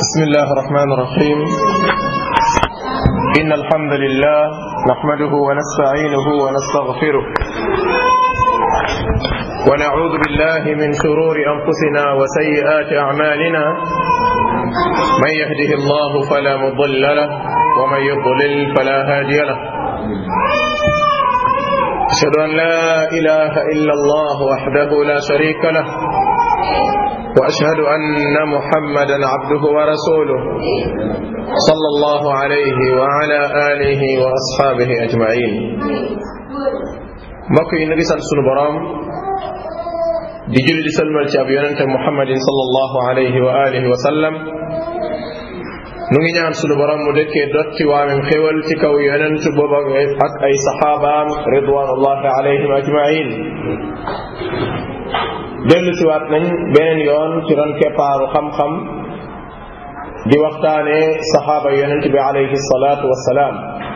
بسم الله الرحمن الرحيم إن الحمد لله نحمده ونستعينه ونستغفره ونعوذ بالله من شرور أنفسنا وسيئات أعمالنا من يهده الله فلا مضل له ومن يضلل فلا هادي له أشهد أن لا إله إلا الله وحده لا شريك له واشهد ان محمدا عبده ورسوله صلى الله عليه وعلى اله واصحابه اجمعين mbokk yi ñu ngi sant sunu borom di julli di salmal ci ab yonente muhammadin sallallahu alayhi wa alihi wa sallam nu ngi ñaan sunu borom mu dëkkee dotti waamem xéwal ci kaw yonent booba ak ay saxaabaam ridwanullahi alayhim ajmain dellu siwaat nañ beneen yoon ci ron keppaaru xam-xam di waxtaane saxaaba yonent bi alayhi salaatu wassalaam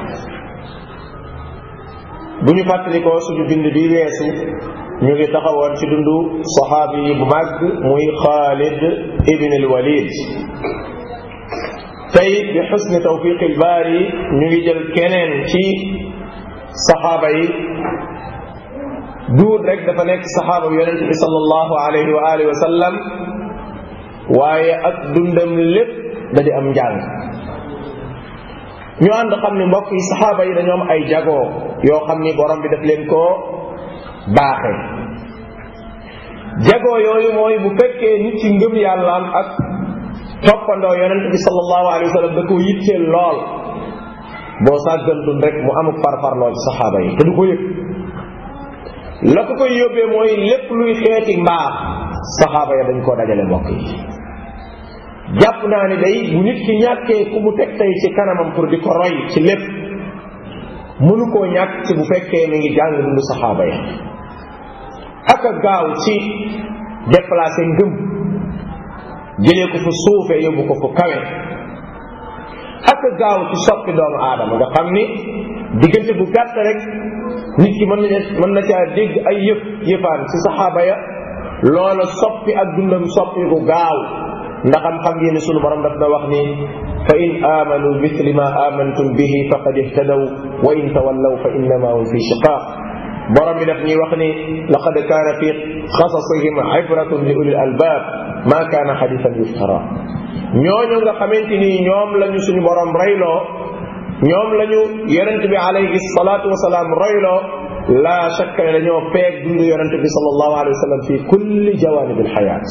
bu ñu fàttalikoo suñu bind bi weesu ñu ngi taxawoon ci dundu saxaabi yi bu màgg muy Xaalid ibn al-Walid tey bi xusni tawfiq al-baari ñu ngi jël keneen ci saxaaba yi duut rek dafa nekk saxaaba yonent bi sallallahu alayhi wa alihi wa sallam waaye ak dundam lépp da di am njàng ñu ànd xam ni mbokk yi saxaaba yi dañoo am ay jagoo yoo xam ni borom bi daf leen koo baaxe jagoo yooyu mooy bu fekkee nit ci ngëm yàllaam ak toppandoo yonent bi sallallahu alayhi wa sallam da ko yitteel lool boo sàggantun rek mu amuk farfarloo ci saxaaba yi te du ko yëg la ko koy yóbbee mooy lépp luy xeeti mbaax saxaaba ya dañ koo dajale mbokk yi jàpp naa ni day bu nit ki ñàkkee ku mu teg tey ci kanamam pour di ko roy ci lépp mënu koo ñàkk ci bu fekkee mi ngi jàng dundu saxaaba ya ak a gaaw ci déplacé ngëm jëlee ko fu suufee yóbbu ko fu kawe ak a gaaw ci soppi doomu aadama nga xam ni diggante bu gàtt rek nit ki mën na mën na caa dégg ay yëf yëfaan ci saxaaba ya loola soppi ak dundam soppi ku gaaw ndaxam xam ngeen ne sunu borom daf na wax ni fa in amanu misli ma amantum bihi faqad ihtadaw wa in tawallaw fa innama hum fi shiqaq borom bi daf ñuy wax ni laqad kaana fi xasasihim ibratun li ulil albab ma kaana xadisan yuftara ñooñu nga xamante ni ñoom lañu suñu borom reyloo ñoom lañu yonent bi alayhi salaatu wasalaam royloo la shakka ne dañoo peeg dund yonent bi sallallahu alayhi wa sallam fi kulli jawanib alxayaat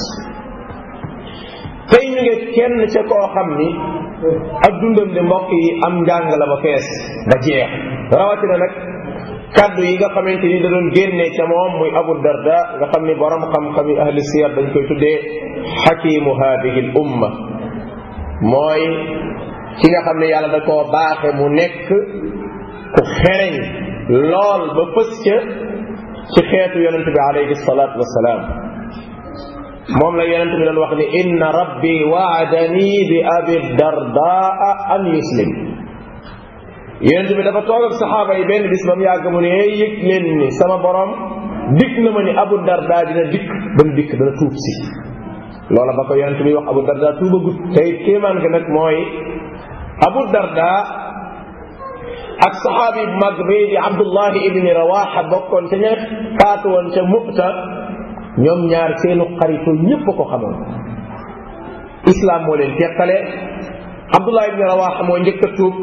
tey ñu ngi kenn ca koo xam ni ak dundam de mbokk yi am njàng la ba fees ba jeex rawatina nag kaddu yi nga xamante ni da doon génnee ca moom muy Abu Darda nga xam ni borom xam-xam yi ahli siyar dañ koy tuddee xakimu hadihi l umma mooy ki nga xam ne yàlla da koo baaxe mu nekk ku xereñ lool ba fës ca ci xeetu yonente bi alayhi salaatu wasalaam moom la yonente bi doon wax ni inna rabbi waadani bi abi dardaa an yuslim yonente bi dafa toog ak saxaaba yi benn bis ba mu yàgg mu ne yëg leen ni sama borom dikk na ma ni abu dardaa dina dikk dana dikk dana tuub si loola ba ko yonente bi wax abu dardaa tuuba gut tey kéemaan ga nag mooy abu darda ak saxaabi bu mag bii di abdullahi ibni rawaxa bokkoon ca ña faatu woon ca mu'ta ñoom ñaar seenu xaritu ñépp ko xamoon islam moo leen teqale abdullahi ibni rawaxa moo njëkk a tuub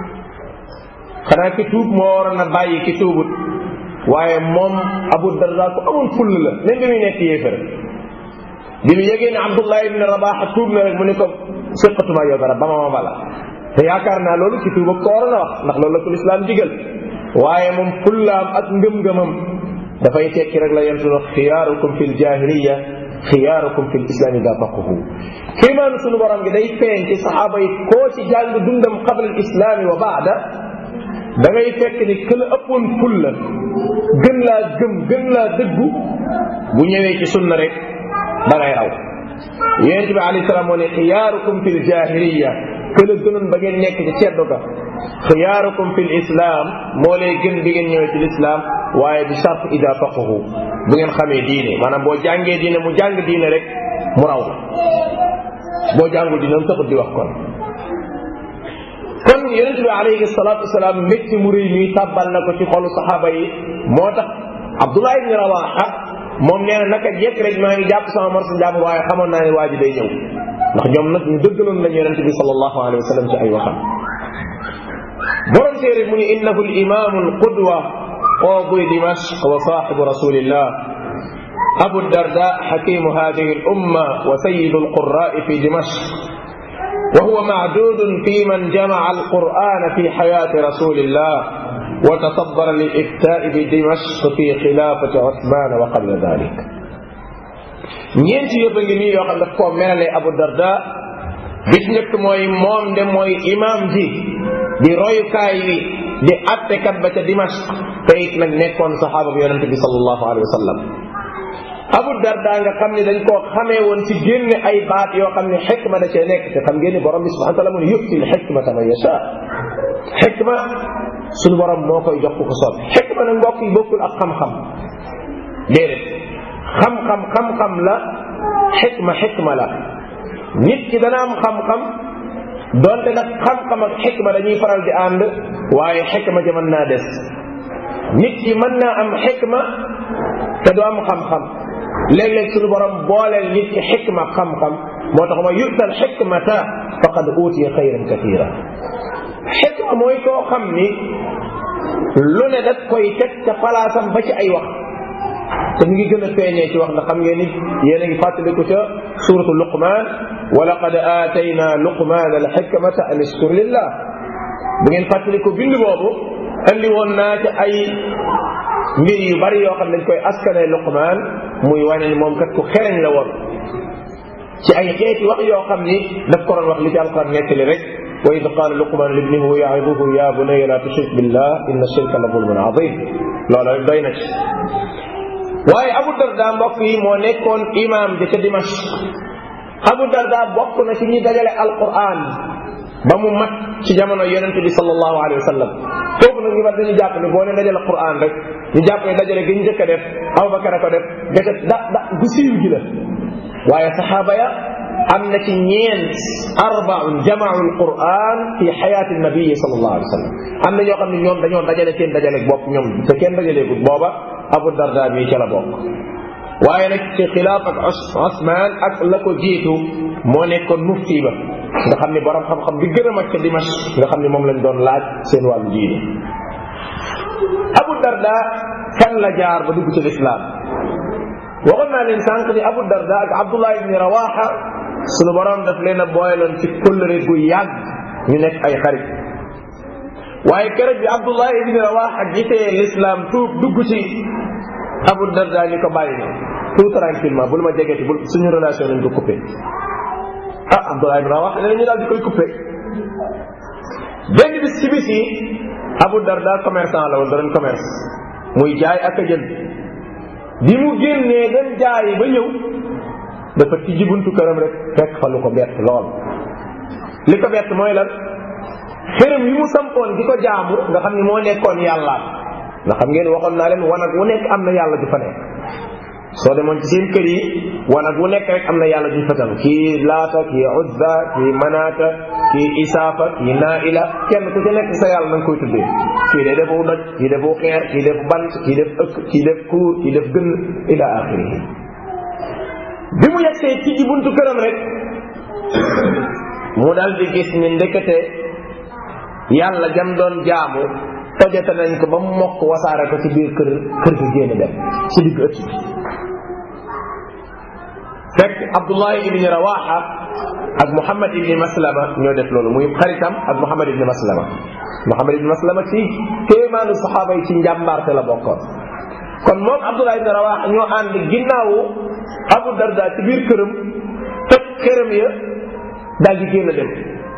xanaa ki tuub moo waroon a bàyyi ki tuubut waaye moom abu darda ko amoon full la même bi muy nekk yéefar bi mu yégee ne abdullahi ibni rawaxa tuub na rek mu ne ko séqatuma yow dara ba ma ma bala te yaakaar naa loolu ci tuuba ko waroon a wax ndax loolu la ko lislaam digal waaye moom fullaam ak ngëm-ngëmam dafay tekki rek la yentu na xiyaarukum fi ljahiliya xiyaarukum fi lislaam ida faquhu kéemaanu sunu borom gi day feeñ ci saxaaba yi koo ci jàng dundam qabla al islaami wa baada da ngay fekk ni këla ëppoon fulla gën laa gëm gën laa dëggu bu ñëwee ci sunna rek da ngay raw yonente bi alayhi salaam moo ne xiyaarukum fi ljahiliya këla gënoon ba ngeen nekk ci ceddo ga xiyaarukum fi lislaam moo lay gën bi ngeen ñëwee ci lislaam waaye bi charte ida faqahu bu ngeen xamee diine maanaam boo jàngee diine mu jàng diine rek mu raw la boo jàngul dinaam taxut di wax kon kon yonente bi alayhi salatu wasalaam métti mu rëy nii tàbbal na ko ci xolu saxaaba yi moo tax abdullah ibni rawaxa moom nee na naka jekk rek maa ngi jàpp sama morsa jàpp waaye xamoon naa ne waa ji day ñëw ndax ñoom nag ñu dëggaloon lañu yonente bi sallallahu alayhi wa sallam ci ay waxam borom téere mu ni innahu limamu alqudwa qadi dimashq wa saxibu rasulillah abu darda xakimu hadihi alumma wa sayidu alqurai fi dimashq وهو معدود في من جمع القرآن في حياة رسول الله وتصدر للإفتاء بدمشق في خلافة عثمان وقبل ذلك ñeenti yëpp a ngi nii yoo xam daf koo melale Abu Darda bis njëkk mooy moom de mooy imam ji di royukaay wi di attekat ba ca Dimashq te it nag nekkoon saxaaba bi yonente bi sallallahu alayhi wa sallam Abu Darda nga xam ne dañ koo xamee woon ci génne ay baat yoo xam ne xikma da cee nekk te xam ngeen ni borom bi subhanahu wa taala mu ne yu'ti l-xikmata man yasha xikma suñu borom moo koy jox ku ko soob xikma nag mbokk yi bokkul ak xam-xam déedéet xam-xam xam-xam la xikma xikma la nit ki dana am xam-xam donte nag xam-xam ak xikma dañuy faral di ànd waaye xikma ja mën naa des nit ki mën naa am xikma te du am xam-xam léeg-léeg suñu borom booleel nit ki xikma xam-xam moo tax ma yu'tal xikmata faqad utiya xayran katira xikma mooy koo xam ni lu ne daf koy teg ca palaasam ba ci ay wax te mu ngi gën a feeñee ci wax ndax xam ngeen ni yéen a ngi fàttaliku ca suratu luqman wa laqad aatayna luqman al xikmata an iskur lillah bu ngeen fàttaliku bind boobu andi woon naa ca ay mbir yu bari yoo xam ne dañ koy askane luqman muy wane ni moom kat ku xereñ la woon ci ay xeeti wax yoo xam ni daf ko doon wax li ci alquran nettali rek wa id qaala luqman libnihi wa ya'iduhu ya bunayya la tushrik billah inna shirka la zulmun azim loola rek doy na ci waaye abu darda mbokk yi moo nekkoon imam ja ca Dimashq abu darda bokk na ci ñi dajale alquran ba mu mat ci jamono yonente bi sallallahu alayhi wa sallam foofu nag ñu war dañu jàpp ne boo ne dajale quran rek ñu jàpp ne dajale gi ñu njëkk a def abubakar a ko def gata da da gu siiw gi la waaye saxaaba ya am na ci ñeent arbaun jamaau alquran fi xayaati nabii sallallahu alayhi wa sallam am na ñoo xam ne ñoom dañoo dajale seen dajale bopp ñoom te kenn dajaleegul booba abu darda bi ca la bokk waaye nag ci xilaaf ak Osman ak la ko jiitu moo nekkoon mufti ba nga xam ne borom xam-xam bi gën a mag ca Dimash nga xam ne moom lañ doon laaj seen wàllu diine Abu Darda fan la jaar ba dugg ci lislaam waxoon naa leen sànq ni Abu Darda ak Abdullah ibni Rawaha sunu borom daf leen a booyaloon ci kóllëre gu yàgg ñu nekk ay xarit waaye keroog bi Abdullah ibni Rawaha gisee lislaam tuub dugg ci Abu Darda ni ko bàyyi na tout tranquillement bul ma jegeti bul suñu relation nañ ko coupé ah Abdullah ibn Rawaha ne ñu daal di koy coupé benn bis ci bis yi Abu Darda commerçant la woon da doon commerce muy jaay ak a jënd bi mu génnee dem jaayi ba ñëw dafa tijji buntu këram rek fekk fa lu ko bett lool li ko bett mooy lan xërëm yi mu sampoon di ko jaamu nga xam ni moo nekkoon yàlla nga xam ngeen waxoon naa leen wanag wu nekk am na yàlla ju fa nekk soo demoon ci seen kër yi wanag wu nekk rek am na yàlla ju fa tam kii laata kii uzza kii manaata kii isaafa kii naila kenn ku ci nekk sa yàlla na nga koy tuddee kii de defu doj kii defu xeer kii def bant kii def ëkk kii def kuur kii def gën ila axirihi bi mu yegsee ci ji buntu këram rek mu dal di gis ni ndekete yàlla jam doon jaamu tojate nañ ko ba mu mokk wasaare ko ci biir kër kër gi génn dem ci digg ëtt bi fekk Abdullah ibni Rawaha ak Muhammad ibni Maslama ñoo def loolu muy xaritam ak Muhammad ibni Maslama Muhammad ibni Maslama ci kéemaanu saxaaba yi ci njàmbaarte la bokkoon kon moom Abdullah ibni Rawaha ñoo ànd ginnaawu Abu Darda ci biir këram toj këram ya daal di génn dem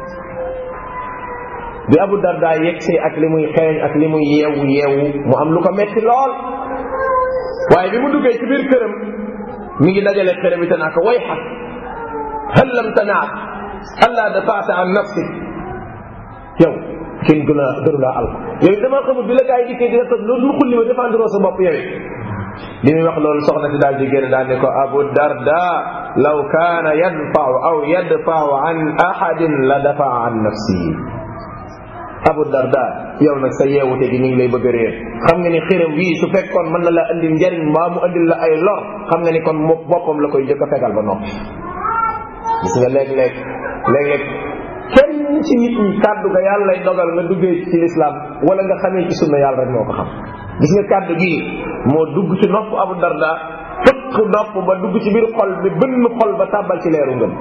bi Abu Darda yegsee ak li muy xeeñ ak li muy yeewu yeewu mu am lu ko metti lool waaye bi mu duggee ci biir këram mi ngi dajale këram te naa ko way xaq hal lam tanaat alla dafaata an nafsik yow kenn gën a gënu laa alko yow dama xamul bi la gaa yi dikkee dina toj loolu mu xulli ma défendre sa bopp yow li muy wax loolu soxna si daal di génn daal ne ko abu darda law kaana yadfau aw yadfau an ahadin la dafaa an nafsihi abu darda yow nag sa yeewute gi ñu ngi lay bëgg a réer xam nga ni xiram wii su fekkoon mën na la andil njariñ mbaa mu andil la ay lor xam nga ni kon mo boppam la koy jëkk a fegal ba noppi gis nga léeg-léeg léeg-léeg kenn ci nit ñi kàddu ga yàlla lay dogal nga duggee ci lislaam wala nga xamee ci sunna yàlla rek moo ko xam gis nga kàddu gii moo dugg ci nopp abu darda fëkk nopp ba dugg ci biir xol bi bënn xol ba tàbbal ci leeru ngëm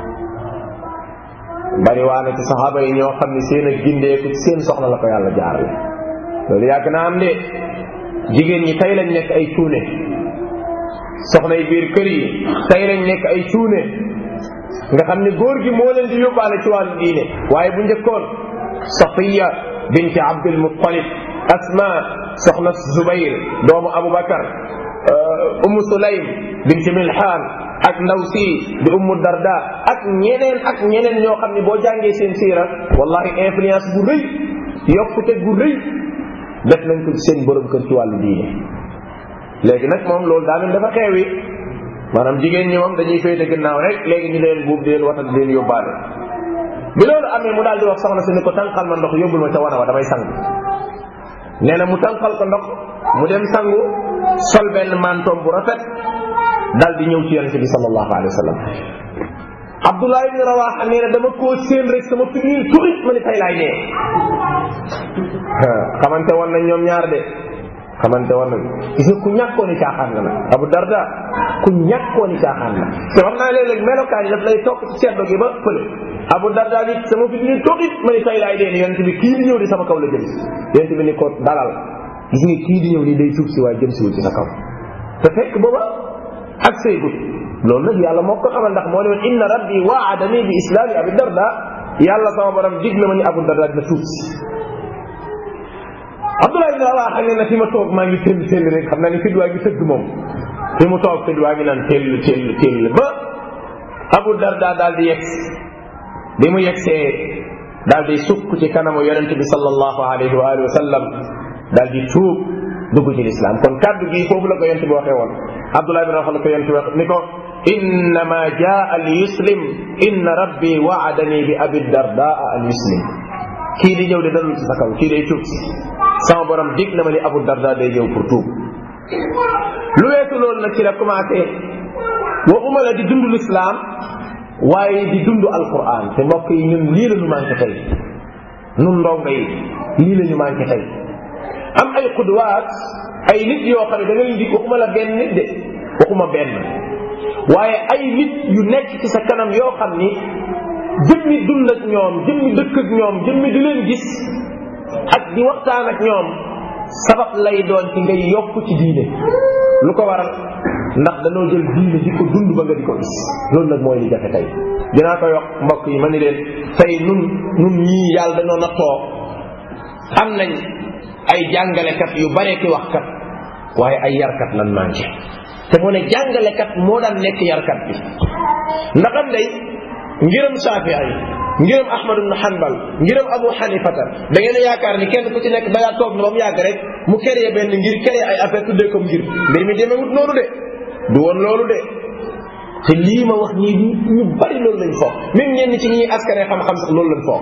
bari waa na ci saxaaba yi ñoo xam ne seen ak gindeeku ci seen soxna la ko yàlla jaarale loolu yàgg naa am de jigéen ñi tey lañ nekk ay cuune soxna yi biir kër yi tey lañ nekk ay cuune nga xam ne góor gi moo leen di yóbbaale ci wàllu diine waaye bu njëkkoon safiya binti abdul muttalib asma soxna zubayr doomu abubakar ummu sulaym binti milhaan ak ndaw si di ummu darda ak ñeneen ak ñeneen ñoo xam ne boo jàngee seen siira wallahi influence bu rëy yokkute gu rëy def nañ ko ci seen borom kër ci wàllu diine léegi nag moom loolu daa mel dafa xeewi maanaam jigéen ñi moom dañuy féete gannaaw rek léegi ñu leen buub di leen watal di leen yóbbaale bi loolu amee mu daal di wax soxna si ni ko tànqal ma ndox yóbbul ma ca wana wa damay sangu nee na mu tànqal ko ndox mu dem sangu sol benn mantoom bu rafet daal di ñëw ci yonente bi sallallahu alayhi wa sallam Abdullah ibn Rawaha nee na dama koo séen rek sama fi ñuy tuxit ma ni tay laay dee xamante woon nañ ñoom ñaar de xamante woon nañ gis nga ku ñàkkoon i caaxaan la nag Abu Darda ku ñàkkoon i caaxaan la te wax naa léeg-léeg melokaan yi daf lay topp ci seddo gi ba fële Abu Darda bi sama fi ñuy tuxit ma ni tay laay dee ni yonente bi kii di ñëw di sama kaw la jëm yonente bi ni ko dalal gis nga kii di ñëw nii day tuub si waaye jëm siwul ci sa kaw te fekk booba ak saygut loolu nag yàlla moo ko xamal ndax moo ne woon inna rabbi waadani bi islaami abi darda yàlla sama borom dig na ma ni abu darda dina tuub si abdullah ibn rawah xam ne na fi ma toog maa ngi tell tell rek xam naa ni fid waa ngi tëgg moom fi mu toog fid waa ngi naan tell tell tell ba abu darda daal di yegg bi mu yeggsee daal di sukk ci kanamu yonente bi sallallahu alayhi wa alihi wa sallam daal di tuub dugg ci lislaam kon kaddu gi foofu la ko yonent bi waxee woon abdullah ibn rafa la ko yonent bi wax ni ko innama jaa li yuslim inna rabbi waadani bi abi dardaa an yuslim kii di ñëw de dalul ci sa kaw kii day tuub si sama borom dig na ma ni abu darda day ñëw pour tuub lu weesu loolu nag ci la commencé waxuma la di dund lislaam waaye di dund alquran te mbokk yi ñun lii la ñu manqué tey nun ndongo yi lii la ñu manqué tey am ay xudwaat ay nit yoo xam ne da ngay indi waxuma la benn nit de waxuma benn waaye ay nit yu nekk ci sa kanam yoo xam ni jëmmi dund ak ñoom jëmmi dëkk ak ñoom jëmmi di leen gis ak di waxtaan ak ñoom sabab lay doon ci ngay yokk ci diine lu ko waral ndax dañoo jël diine di ko dund ba nga di ko gis loolu nag mooy li jafe tey dinaa koy wax mbokk yi ma ni leen tey nun nun ñii yàlla dañoo nattoo am nañ ay jàngalekat yu bare ki waxkat waaye ay yarkat lan manqué te mu ne jàngalekat moo daan nekk yarkat bi ndaxam day ngiram Shafii yi ngiram Ahmad ibn Hanbal ngiram Abu Hanifata da ngeen a yaakaar ni kenn ku ci nekk da ngaa toog na ba mu yàgg rek mu créé benn ngir créé ay affaire tuddee comme ngir mbir mi demewut noonu de du woon loolu de te lii ma wax ñii ñu bari loolu lañ foog même ñenn ci ñi askane xam-xam sax loolu lañ foog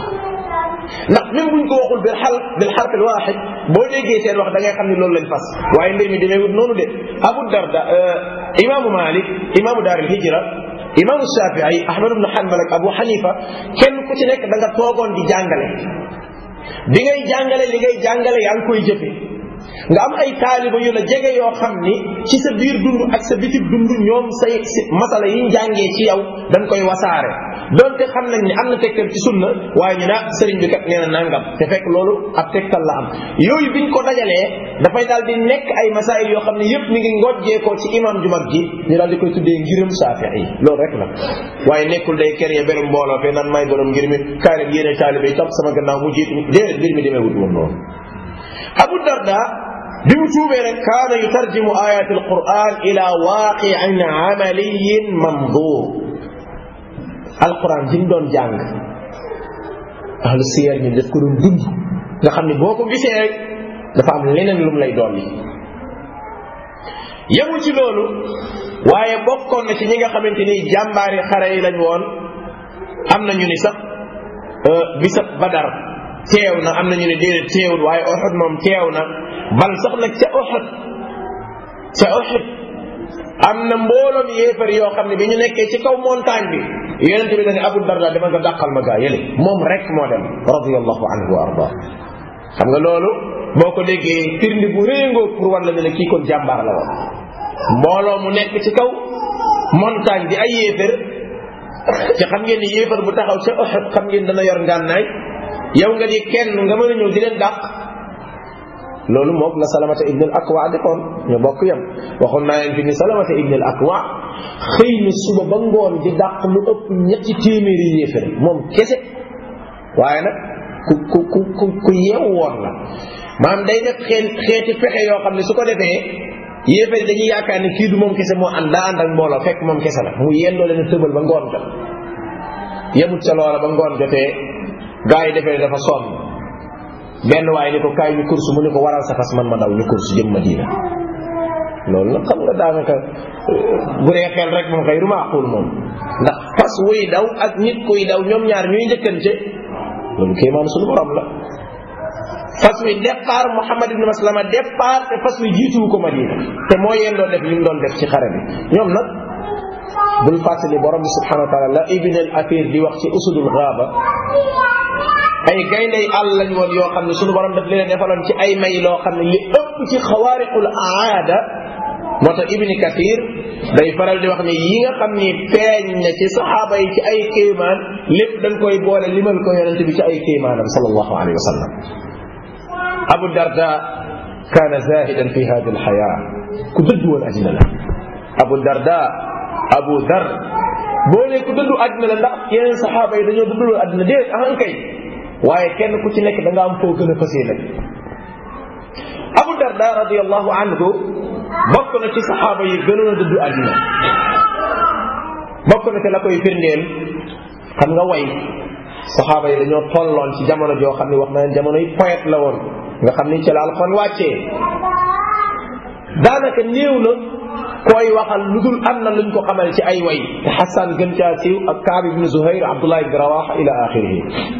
ndax même buñ ko waxul bil xal bil xarf al waxid boo déggee seen wax da ngay xam ni loolu lañ fas waaye mbir mi demeewut noonu de Abu Darda imaamu Malik imaamu daar al hijra imaamu Shafii Ahmad ibn Hanbal ak Abu Hanifa kenn ku ci nekk da nga toogoon di jàngale bi ngay jàngale li ngay jàngale yaa ngi koy jëfe nga am ay taaliba yu la jege yoo xam ni ci sa biir dund ak sa bitib dund ñoom say masala yi njàngee ci yow dañ koy wasaare donte xam nañ ni am na tegtal ci sunna waaye ñu ne sëriñ bi kat nee na nangam te fekk loolu ab tegtal la am yooyu biñ ko dajalee dafay daal di nekk ay masaayil yoo xam ne yépp mi ngi ngojjee ko ci imam ju mag ji ñu daal di koy tuddee ngiram Shafii loolu rek la waaye nekkul day kër ya benn mbooloo fe nan may borom ngir mi kaay leen yéene taalibe yi topp sama gannaaw mu jiitu déedéet mbir mi demee wut woon noonu Abu Darda bi mu tuubee rek kaana yutarjimu ayat alquran ila waaqiin amaliyin mamdur alquran ji mu doon jàng ahlu siyar ñi daf ko doon dund nga xam ne boo ko gisee rek dafa am leneen lu mu lay dolli yemul ci loolu waaye bokkoon na ci ñi nga xamante ni jàmbaari xare yi lañ woon am na ñu ni sax bisab badar teew na am na ñu ni déedéet teewul waaye Uhud moom teew na bal sax nag ca Uhud ca Uhud am na mbooloom yéefar yoo xam ne bi ñu nekkee ci kaw montagne bi yonent bi dañu Abu Darda dama nga dàqal ma gaa yële moom rek moo dem radiyallahu anhu wa arda xam nga loolu boo ko déggee firnde bu réengoo pour wan la ne kii kon jàmbaar la woon mbooloo mu nekk ci kaw montagne bi ay yéefar ci xam ngeen ni yéefar bu taxaw ca Uhud xam ngeen dana yor ngànnaay yow nga di kenn nga mën a ñëw di leen dàq loolu moom la salamata ibn al akwa defoon ñu bokk yam waxoon naa leen fi ni salamata ibn al akwa xëy na suba ba ngoon di dàq lu ëpp ñetti téeméeri yéefar moom kese waaye nag ku ku ku ku ku yeewu woon la maanaam day def xeen xeeti fexe yoo xam ne su ko defee yéefar dañuy yaakaar ne kii du moom kese moo ànd daa ànd ak mbooloo fekk moom kese la mu yendoo leen tëbal ba ngoon jot yemut ca loola ba ngoon jotee gaa yi defee dafa sonn benn waaye ni ko kaay ñu course mu ni ko waral sa fas man ma daw ñu course jëm Madina loolu nag xam nga daanaka bu dee xel rek moom xëy du maaxul moom ndax fas wuy daw ak nit kuy daw ñoom ñaar ñuy njëkkante loolu kéemaan suñu borom la fas wi départ Muhammad ibn Maslama départ te fas wi jiituwu ko Madina te moo yeen doon def li mu doon def ci xare bi ñoom nag bul fàttali borom bi subhanahu wa taala la ibn al athir di wax ci usudul gaaba ay gayndey àll lañ woon yoo xam ne suñu borom daf leen defaloon ci ay may loo xam ne li ëpp ci xawaariqul aada moo tax ibni kathir day faral di wax ne yi nga xam ni feeñ na ci saxaaba yi ci ay kéemaan lépp dañ koy boole limal ko yonente bi ci ay kéemaanam sallallahu alayhi wa sallam abu darda kaana zahidan fi hadi alxaya ku dëddu woon àddina la abu darda abu dar boo ne ku dëddu àddina la ndax yeneen saxaaba yi dañoo dëddu woon àddina déet ahan kay waaye kenn ku ci nekk da nga am foo gën a fasee nag abu darda radiallahu anhu bokk na ci saxaaba yi gënoon a dëddu àddina bokk na ci la koy firndeel xam nga way saxaaba yi dañoo tolloon ci jamono joo xam ne wax na jamono yi poète la woon nga xam ni ci la alxoon wàccee daanaka néew na koy waxal lu dul am na luñ ko xamal ci ay way te xasan gën caa siiw ak kaab ibn zuhayr abdullah ibn rawaxa ila axirihi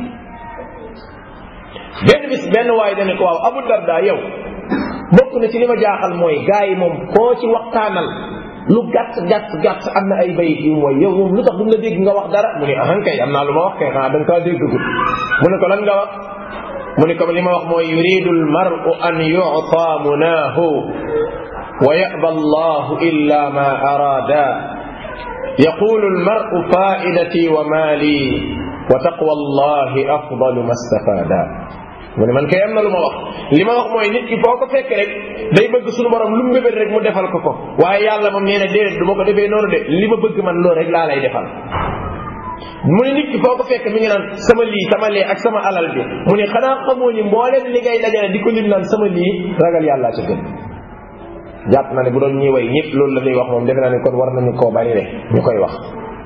benn bis benn waay dane ko waaw abu darda yow bokk na ci li ma jaaxal mooy gars yi moom koo ci waxtaanal lu gàtt gàtt gàtt am na ay bayit yu mooy yow moom lu tax duñ la dégg nga wax dara mu ne ahan kay am naa lu ma wax kay xanaa da nga kaa déggagul mu ne ko lan nga wax mu ne ko li ma wax mooy yuridu almaru an yuta munaahu wa yaba allahu illa ma arada yaqulu almaru faidati wa mali wa taqwa allahi afdalu ma stafada mu ne man kay am na lu ma wax li ma wax mooy nit ki foo ko fekk rek day bëgg suñu borom lu mu mbébét rek mu defal ko ko waaye yàlla moom nee na déedéet du ma ko defee noonu de li ma bëgg man loolu rek laa lay defal mu ne nit ki foo ko fekk mi ngi naan sama lii sama lee ak sama alal bi mu ne xanaa xamoo ni mbooleem li ngay dajale di ko lim naan sama lii ragal yàllaa ca gën jàpp na ne bu doon ñuy way ñëpp loolu la ñuy wax moom defe naa ne kon war nañu koo bari rek ñu koy wax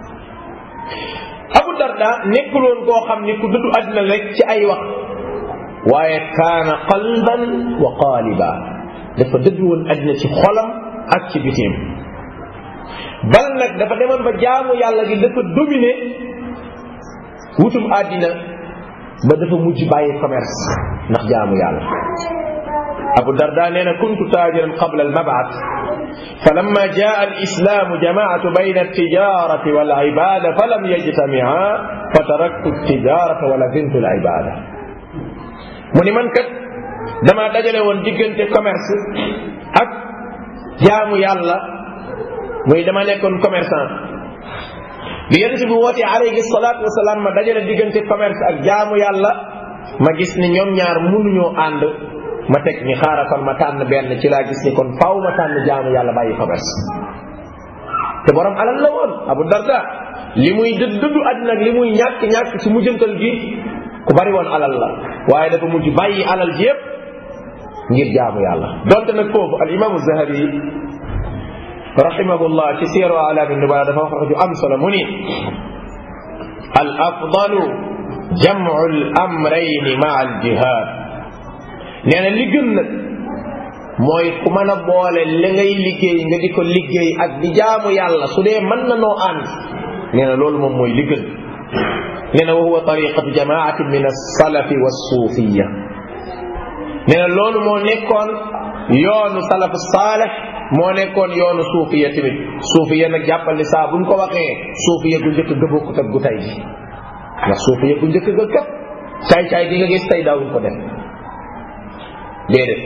abu darda nekkul woon koo xam ni ku dëddu àddina rek ci ay wax waaye kaana qalban wa qaaliba dafa dëddu woon àddina ci xolam ak ci bitim bal nag dafa demoon ba jaamu yàlla gi dafa dominer wutum àddina ba dafa mujj bàyyi commerce ndax jaamu yàlla abu darda nee na kuntu taajiran qabla almabaat فلما جاء الإسلام جمعت بين التجارة والعبادة فلم يجتمعا فتركت التجارة ولزمت العبادة mu ni man kat damaa dajale woon diggante commerce ak jaamu yàlla muy dama nekkoon commerçant bi yonente bi wootee alayhi salaatu wasalaam ma dajale diggante commerce ak jaamu yàlla ma gis ni ñoom ñaar mënuñoo ànd ma teg ni xaaral kon ma tànn benn ci laa gis ni kon faaw ma tànn jaamu yàlla bàyyi commerce te borom alal la woon abu darda li muy dëdd dëddu àddina ak li muy ñàkk ñàkk ci mujjantal gi ku bari woon alal la waaye dafa mujj bàyyi alal ji yépp ngir jaamu yàlla donte nag foofu al imaamu zahabi rahimahullah ci siyaru alaami nubala dafa wax ju am solo mu ni al afdalu jamcu al amrayni maa al jihad nee na li gën nag mooy ku mën a boole li ngay liggéey nga di ko liggéey ak di jaamu yàlla su dee mën na noo ànd nee na loolu moom mooy li gën nee na wa huwa tariqatu jamaatin min alsalafi walsuufiya nee na loolu moo nekkoon yoonu salaf saaleh moo nekkoon yoonu suufiya tamit suufiya nag jàppal ni saa buñ ko waxee suufiya gu njëkk ga bokkut ak gu tay ji ndax suufiya gu njëkk ga kat caay-caay gi nga gis tey daawuñ ko def déedéet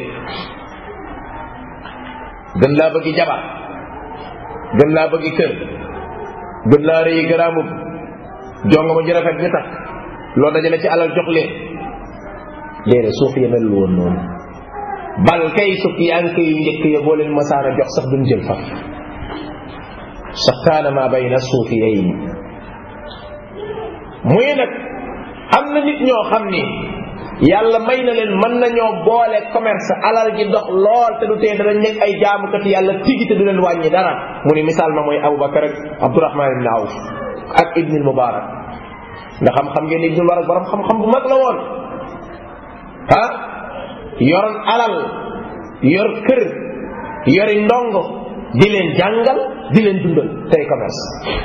gën laa bëggi jabar gën laa bëggi kër gën laa rëyi garaamub jonga ma ju rafet ñu takk loo dajale ci alal jox leen déedéet suufiya mel woon noonu bal kay sukki anke yu njëkk ya boo leen masaana jox sax duñ jël faf saxtaana ma bayna suufiyayn muy nag am na nit ñoo xam ni yàlla may na leen mën nañoo boole commerce alal ji dox lool te du tee danañ nekk ay jaamukati yàlla tigi te du leen wàññi dara mu ni misaal ma mooy Aboubacar ak Abdourahman ibn Awf ak Ibn Mubarak nga xam xam ngeen Ibn Mubarak borom xam-xam bu mag la woon ah yoroon alal yor kër yori ndongo di leen jàngal di leen dundal tey commerce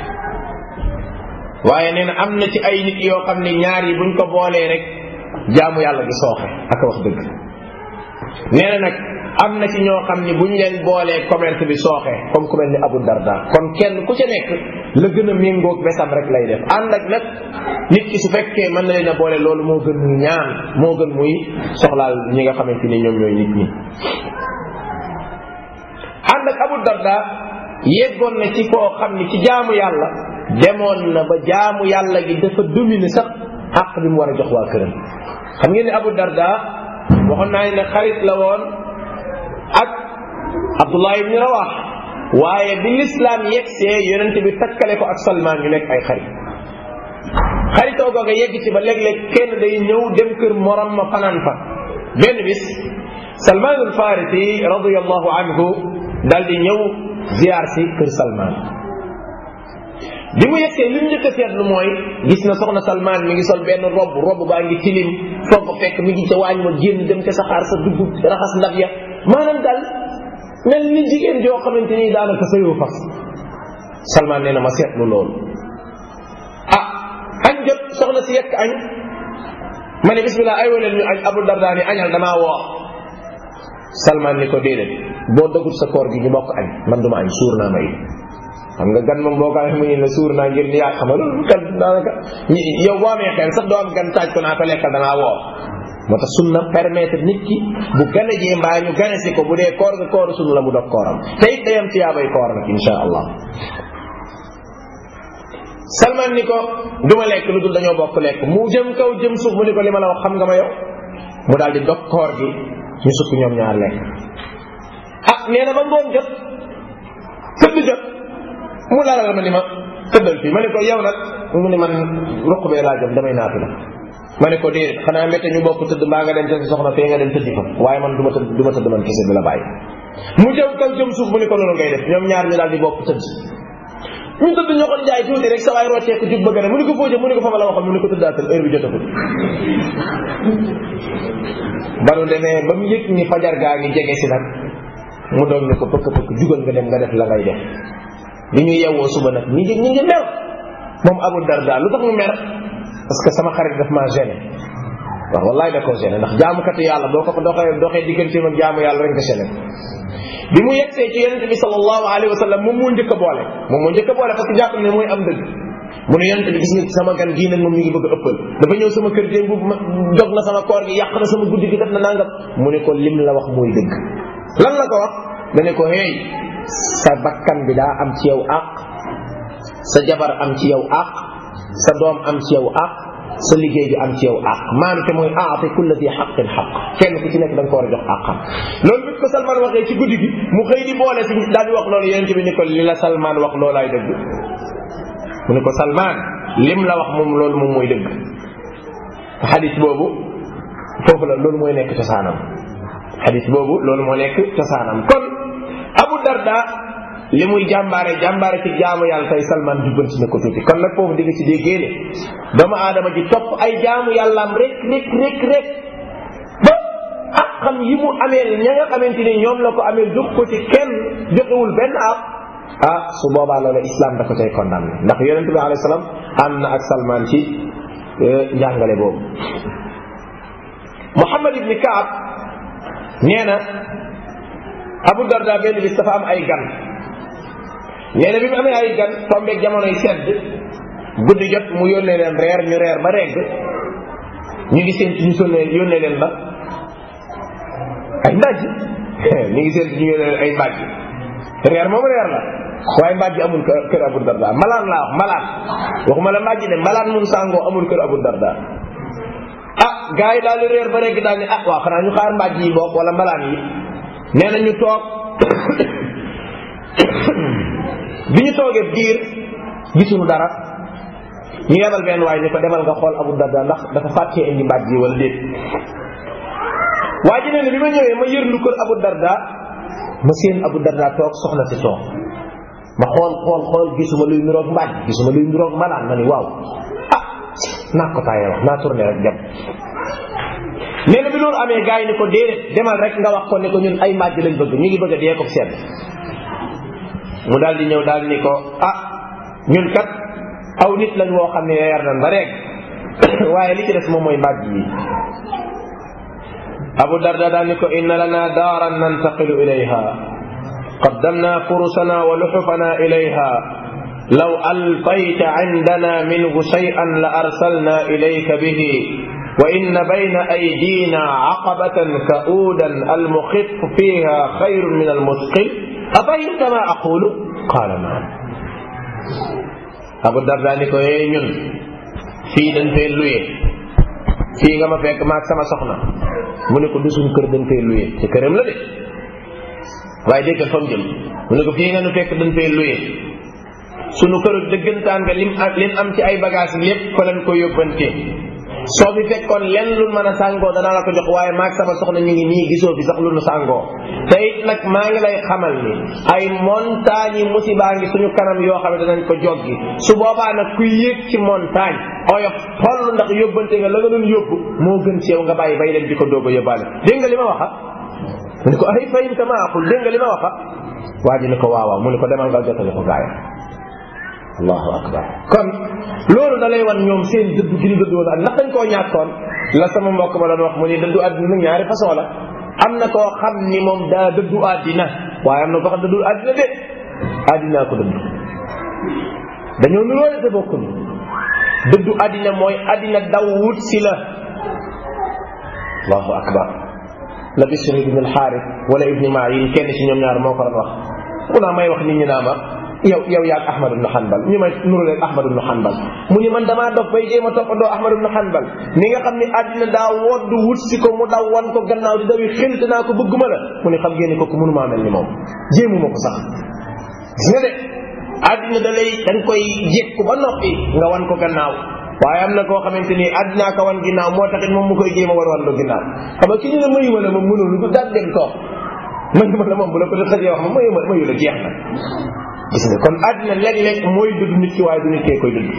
waaye nee na am na ci ay nit yoo xam ne ñaar yi buñ ko boolee rek jaamu yàlla gi sooxe ak wax dëgg nee na nag am na ci ñoo xam ni buñ leen boolee commerce bi sooxe comme ku mel ni Abu Darda kon kenn ku ca nekk la gën a méngoog besam rek lay def ànd ak nag nit ki su fekkee mën na leen a boole loolu moo gën muy ñaan moo gën muy soxlaal ñi nga xamante ni ñoom ñooy nit ñi ànd ak Abu Darda yeggoon na ci koo xam ni ci jaamu yàlla demoon na ba jaamu yàlla gi dafa dominer sax àq bi mu war a jox waa këram xam ngeen ne Abu Darda waxoon naa ne xarit la woon ak Abdullah ibn Rawah waaye bi lislaam yegsee yonent bi takkale ko ak Salman ñu nekk ay xarit xaritoo googa yegg ci ba léeg-léeg kenn day ñëw dem kër morom ma fanaan fa benn bis Salman al Farisi radiyallahu anhu dal di ñëw ziar si kër Salman bi mu yegsee li mu njëkk a seetlu mooy gis na soxna Salman mi ngi sol benn robb robb baa ngi tilim foo ko fekk mi ngi ca waañ ma génn dem ca saxaar sa dugg raxas ndab ya maanaam daal mel ni jigéen joo xamante ni daanaka sëyoo fas Salman nee na ma seetlu loolu ah añ jot soxna si yekk añ ma ne bismillah ay waleen ñu añ Abu Darda ni añal damaa woor Salman ni ko déedéet boo dëggut sa koor gi ñu bokk añ man duma añ suur naa may xam nga gan moom boo ko amee mu ne la suur naa ngir ni yaa xam loolu kan daanaka yow boo amee xel sax doo am gan taaj ko naa ko lekkal dangaa woor moo tax sunna permettre nit ki bu gane jee mbaa ñu gane si ko bu dee koor nga kooru sunna la mu dog kooram te it day am tiyaabay koor nag insha allah salman ni ko duma lekk lu dul dañoo bokk lekk mu jëm kaw jëm suuf mu ni ko li ma la wax xam nga ma yow mu daal di dog koor gi ñu sukk ñoom ñaar lekk ah nee na ba ngoon jot tëdd jot mu lalal ma ni ma tëddal fii ma ne ko yow nag mu ni man ruq bee laa jëm damay naatu la ma ne ko déedéet xanaa mbette ñu bokk tëdd mbaa nga dem sa soxna fee nga dem tëddi fa waaye man du ma tëdd du ma tëdd man kese bi la bàyyi mu jëm kaw jëm suuf mu ni ko loolu ngay def ñoom ñaar ñu daal di bokk tëdd ñu tëdd ñoo ko jaay tuuti rek sa waay rocceeku jub bëgg ne mu ni ko foo jëm mu ni ko fa ma la waxoon mu ni ko tëddaatal heure bi jotagul ba nu demee ba mu yëg ni fajar gaa ngi jege si nag mu doon ne ko pëkk pëkk jugal nga dem nga def la ngay def bi ñu yeewoo suba nag ñi ngi ñi ngi mer moom Abu Darda lu tax mu mer parce que sama xarit daf maa gêné waaw wallaay da koo gêné ndax jaamukati yàlla boo ko doxee doxee digganteem ak jaamu yàlla rek nga gêné bi mu yegsee ci yonente bi sallallahu alayhi wa sallam moom moo njëkk a boole moom moo njëkk a boole parce que jàpp ne mooy am dëgg mu ne yonente bi gis nga sama gan gii nag moom mi ngi bëgg a ëppal dafa ñëw sama kër démb ma dog na sama koor gi yàq na sama guddi gi def na nangam mu ne ko lim la wax mooy dëgg lan la ko wax da ne ko hey sa bakkan bi daa am ci yow àq sa jabar am ci yow àq sa doom am ci yow àq sa liggéey bi am ci yow àq maanaam te mooy aati kulla di xaqin xaq kenn ku ci nekk da nga ko war a jox àqam loolu bi ko Salman waxee ci guddi gi mu xëy di boole si daal di wax loolu yonente bi ni ko li la Salman wax loolaay dëgg mu ne ko Salman lim la wax moom loolu moom mooy dëgg xadis boobu foofu la loolu mooy nekk cosaanam xadis boobu loolu moo nekk cosaanam kon Abu Darda li muy jàmbaare jàmbaare ci jaamu yàlla tey Salman jubbanti na ko tuuti kon nag foofu di nga ci déggee ne doomu aadama ji topp ay jaamu yàllaam rek rek rek rek ba ah xam yi mu ameel ña nga xamante ni ñoom la ko ameel jox ko ci kenn joxewul benn ab ah su boobaa loolu islam da ko cay condamné ndax yonent bi alayhi salaam ànd na ak Salman ci njàngale boobu Muhammad ibni Kaab nee na Abu Darda benn bis dafa am ay gan nee na bi mu amee ay gan tombeeg jamonoy sedd guddi jot mu yónnee leen reer ñu reer ba regg ñu ngi seen ñu sonnee yónnee leen ba ay mbàjj ñu ngi seen ñu yónnee leen ay mbàjj reer moom reer la waaye mbàjj amul kër kër Abu Darda malaan laa wax malaan waxuma la mbàjj de malaan mun sàngoo amul kër Abu Darda ah gars yi daal di reer ba regg daal ni ah waaw xanaa ñu xaar mbàjj yi bokk wala malaan yi nee na ñu toog bi ñu toogee biir gisuñu dara ñu yebal benn waaye ni ko demal nga xool Abu Darda ndax dafa fàttee indi mbàjj yi wala déet waa ji nee na bi ma ñëwee ma yërlu kër Abu Darda ma seen Abu Darda toog soxna si toog ma xool xool xool gisuma luy niroog mbàjj gisuma luy niroog malaan ma ni waaw ah naa ko taayee wax naa tourné rek dem nee na bi loolu amee gars yi ni ko déedéet demal rek nga wax ko ne ko ñun ay mbàjj lañ bëgg ñu ngi bëgg a dee ko sedd mu daal di ñëw daal ni ko ah ñun kat aw nit lañ woo xam ne yeer nañ ba rek waaye li ci des moom mooy mbàjj yi abu darda daal ni ko inna lana daaran nantaqilu ilayha qaddamna furusana wa luxufana ilayha law alfayta indana minhu shay'an la arsalna ilayka bihi wa inna bayna aydina aqabatan ka'udan almuxif fiha xayrun min almusqil afahimta ma aqulu qaala naam abu darda ni ko yee ñun fii dañ fee luye fii nga ma fekk maag sama soxna mu ne ko du suñ kër dañ fee luye ci këram la de waaye déggal fa mu jëm mu ne ko fii nga nu fekk dañ fee luye sunu kër dëggantaan nga lim lim am ci ay bagage lépp fa lañ ko yóbbante soo fi fekkoon lenn lu mën a sàngoo danaa la ko jox waaye maag sama soxna ñu ngi nii gisoo fi sax lu nu sàngoo te it nag maa ngi lay xamal ni ay montagne yi musibaa ngi suñu kanam yoo xam ne danañ ko joggi su boobaa nag kuy yéeg ci montagne oyof toll ndax yóbbante nga la nga doon yóbbu moo gën ci yow nga bàyyi bay leen di ko doog a yóbbaale dégg nga li ma waxa mu ne ko ay fayim tama aqul dégg nga li ma waxa waa ji ne ko waawaaw mu ne ko demal nga jotale ko gaaya allahu akbar kon loolu da lay wan ñoom seen dëddu gi ñu dëddu woon ak ndax dañ koo ñàkkoon la sama mbokk ma doon wax mu ni dëddu àddina ñaari façon la am na koo xam ni moom daa dëddu àddina waaye am na koo xam dëddu àddina de àddinaa ko dëddu dañoo nuróole te bokkuñu dëddu àddina mooy àddina daw wut si la allahu akbar la Bishr ibn al-Harith wala ibni Ma'in kenn ci ñoom ñaar moo ko doon wax mu naa may wax nit ñi naa ma yow yow yaag Ahmad ibn Hanbal ñu may nuru leen Ahmad ibn Hanbal mu ni man damaa dof bay jéem a toppandoo Ahmad ibn Hanbal ni nga xam ni àddina daa woddu wut si ko mu daw wan ko gannaaw di dawi xëlt naa ko bëgguma la mu ni xam ngeen ni kooku mënumaa mel ni moom jéemuma ko sax gis nga de àddina da lay da nga koy jékku ba noppi nga wan ko gannaaw waaye am na koo xamante ni àddinaa ko wan ginnaaw moo taxit moom mu koy jéem a wan wan lu ginnaaw xam nga ki ñu ne mayu ma la moom mënul lu daal dem toog mayu ma la moom bu la ko def xëjee wax ma mayu ma mayu la jeex na gis nga kon àddina léeg-léeg mooy dudd nit ki waaye du nit kee koy dudd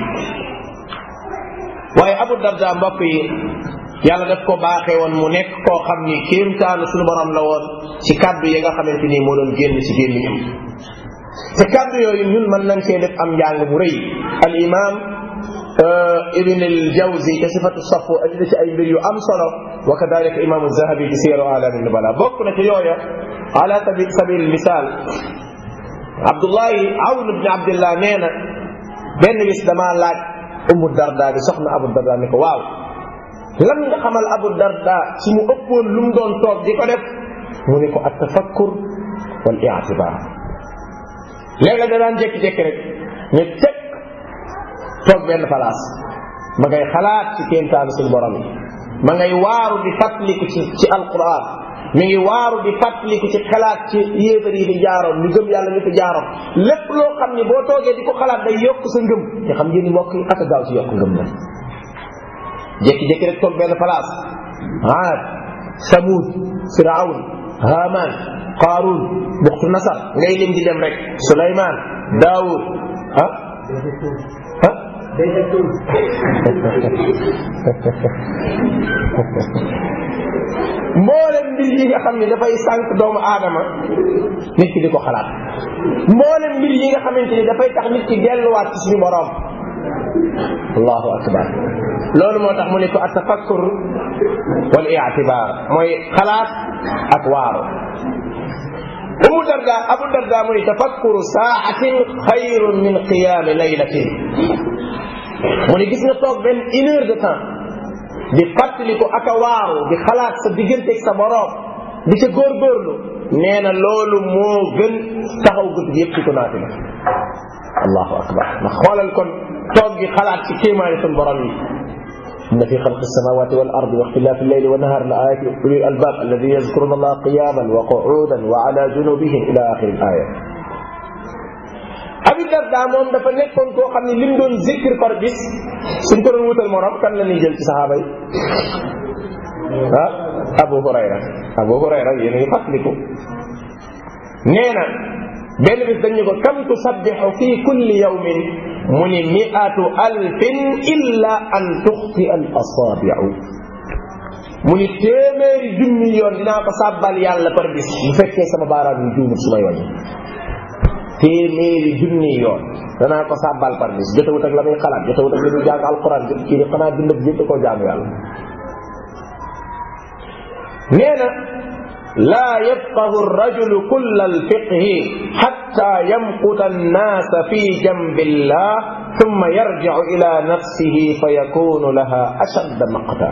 waaye Abu Darda mbokk yi yàlla daf ko baaxee woon mu nekk koo xam ni kéemtaanu suñu borom la woon ci kàddu yi nga xamante ni moo doon génn ci gémmiñam te kàddu yooyu ñun mën nañ cee def am njàng bu rëy al imam ibn al jawzi te sifatu safu andi ci ay mbir yu am solo wa kadalika imam zahabi ci siyaru alami nubala bokk na ci yooya ala sabil sabil misal abdullahi awn ibn abdillah nee na benn bis damaa laaj umu darda bi soxna abu darda ni ko waaw lan nga xamal abu darda ci mu ëppoon lu mu doon toog di ko def mu ne ko at tafakkur wal i'tibar léeg-léeg da daan jékki-jékki rek ñu teg toog benn place ma ngay xalaat ci kéemtaanu suñu borom yi ma ngay waaru di fàttaliku ci ci alquran mi ngi waaru di fàttaliku ci xalaat ci yéefar yi di jaaroon ñu gëm yàlla ñu fi jaaroon lépp loo xam ni boo toogee di ko xalaat day yokk sa ngëm te xam ngeen ni mbokk yi ak a gaaw ci yokk ngëm la jékki-jékki rek toog benn place aad samud firawn haman qaarun buxtu nasar ngay lim di dem rek suleyman daawud ah ah mboolem mbir yi nga xam ne dafay sànq doomu aadama nit ki di ko xalaat mboolem mbir yi nga xamante ni dafay tax nit ki delluwaat ci suñu borom allahu akbar loolu moo tax mu ne ko atafakkur wal i'tibar mooy xalaat ak waaru umu darda abu darda mu ne tafakkuru saatin xayrun min qiyaami laylatin mu ne gis nga toog benn une heure de temps di fàttaliku ak a waaru di xalaat sa digganteeg sa borom di ca góorgóorlu nee na loolu moo gën taxaw guddi yëpp ci ko naati la allahu akbar ndax xoolal kon toog gi xalaat ci kéemaani sun borom yi إن في خلق السماوات والأرض واختلاف الليل والنهار لآيات أولي الألباب الذين يذكرون الله قياما وقعودا وعلى جنوبهم إلى آخر الآية Abi Darda moom dafa nekkoon koo xam ne lim doon zikr par bis suñ ko doon wutal morom kan la ñuy jël ci saxaaba yi ah Abu Hurayra Abu Hurayra yéen a ngi fàttaliku nee na benn bis dañu ko kam tusabbixu fi kulli yawmin mu ni miatu alfin illa an tuxti al asaabiu mu ni téeméeri junni yoon dinaa ko sàbbal yàlla par bis bu fekkee sama baaraam yi juumut su may wàññi téeméeri junni yoon danaa ko sàbbal par bis jotawut ak la muy xalaat jotawut ak la muy jàng alquran jot kii di xanaa bind bi yëpp koo jaamu yàlla nee na laa yafqahu rajulu kulla alfiqhi xatta yamquta annaasa fi jambillah thumma yarjicu ila nafsihi fa yakunu laha ashadda maqta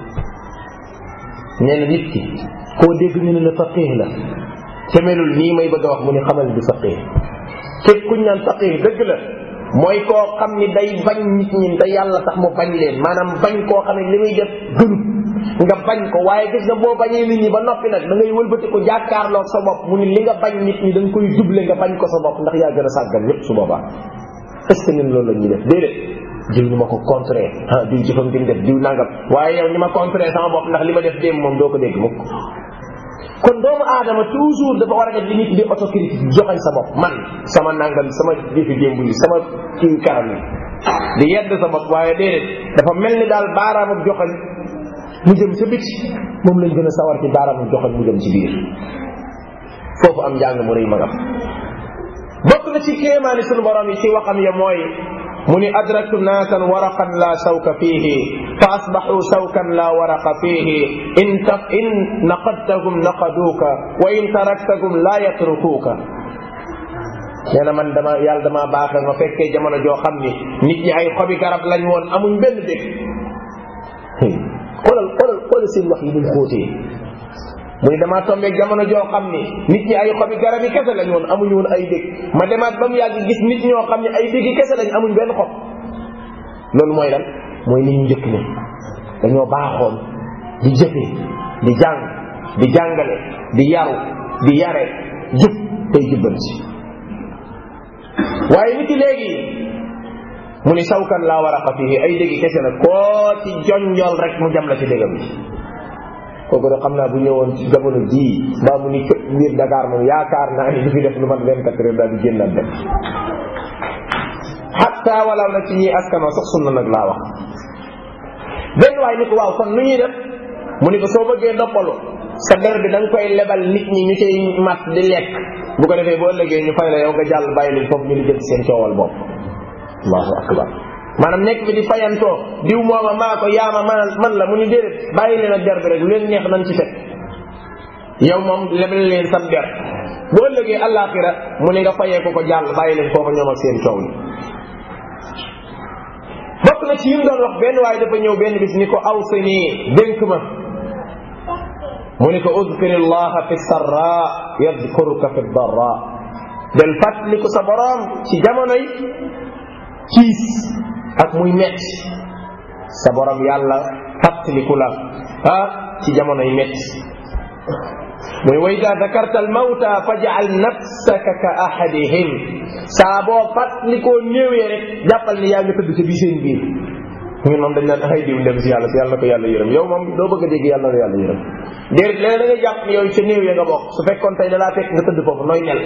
nee na nit ki koo dégg ñu ne la faqih la te melul nii may bëgg a wax mu ni xamal du faqih képp kuñ naan faqih dëgg la mooy koo xam ni day bañ nit ñi te yàlla tax mu bañ leen maanaam bañ koo xam ne li muy def gënut nga bañ ko waaye gis nga boo bañee nit ñi ba noppi nag da ngay wëlbati ko jàkkaarloog sa bopp mu ni li nga bañ nit ñi da nga koy double nga bañ ko sa bopp ndax yaa gën a sàggan ñëpp su boobaa est ce que ñun loolu la ñuy def déedéet diw ñu ma ko contré ah diw jëfam gi mu def diw nangam waaye yow ni ma contré sama bopp ndax li ma def démb moom doo ko dégg mukk kon doomu aadama toujours dafa war a def li nit di autocritique joxañ sa bopp man sama nangam sama jëfi démb yi sama kii karam yi di yedd sa bopp waaye déedéet dafa mel ni daal baaraamam joxañ mu jëm sa biti moom lañ gën a sawar ci baaraamam joxañ mu jëm ci biir foofu am njàng mu rëy magam bokk na ci kéemaani sunu borom yi ci waxam ya mooy mu ni adraktu naasan waraqan la shawka fiihi fa asbaxu shawkan la waraqa fiihi in ta in naqadtahum naqaduuka wa in taraktahum la yatrukuuka nee na man dama yàlla dama baaxal ma fekkee jamono joo xam ni nit ñi ay xobi garab lañ woon amuñ benn dégg xoolal xoolal xoolal seen wax yi ñu xóotee mu ni damaa tombeeg jamono joo xam ni nit ñi ay xobi garab yi kese lañ woon amuñu woon ay dégg ma demaat ba mu yàgg gis nit ñoo xam ne ay dégg kese lañ amuñ benn xob loolu mooy lan mooy nit ñu njëkk ne dañoo baaxoon di jëfe di jàng di jàngale di yaru di yare jub tey jubbanti waaye nit ki léegi mu ni sawkan laa war a xafihi ay dégg kese la koo ci jonjol rek mu jam la ci déggam bi kooku de xam naa bu ñëwoon ci jamono jii mbaa mu ni këpp biir Dakar moom yaakaar naa ni du fi def lu mat vingt quatre heures daal di génnaat dem xatta wala na ci ñi askanoo sax sunna nag laa wax benn waay ni ko waaw kon nu ñuy def mu ni ko soo bëggee noppalu sa der bi da nga koy lebal nit ñi ñu cay mat di lekk bu ko defee bu ëllëgee ñu fay la yow nga jàll bàyyi leen foofu ñu di jël seen coowal bopp allahu akbar maanaam nekk bi di fayantoo diw mooma maa ko yaama man man la mu ni déedéet bàyyi leen ak der bi rek lu leen neex nañ ci teg yow moom lebal leen sab der boo ëllëgee àllaaxira mu ne nga fayee ko ko jàll bàyyi leen foofa ñoom ak seen coow li bokk na ci yim doon wax benn waaye dafa ñëw benn bis ni ko aw sa nii dénk ma mu ni ko udkir allaha fi sarra yadkuruka fi darra del fàttaliku sa boroom ci jamonoy kiis ak muy metti sa borom yàlla fàttaliku la ah ci jamonoy metti muy wa ida dakarta almawta fajal nafsaka ka ahadihim saa boo fàttalikoo néewee rek jàppal ni yaa nga tëdd ca bi seen biir ñun moom dañ naan ay diw ndem si yàlla si yàlla na ko yàlla yërëm yow moom doo bëgg a dégg yàlla na yàlla yërëm déedéet léeg da nga jàpp ni yow ca néew ya nga bokk su fekkoon tey da laa fekk nga tëdd foofu nooy mel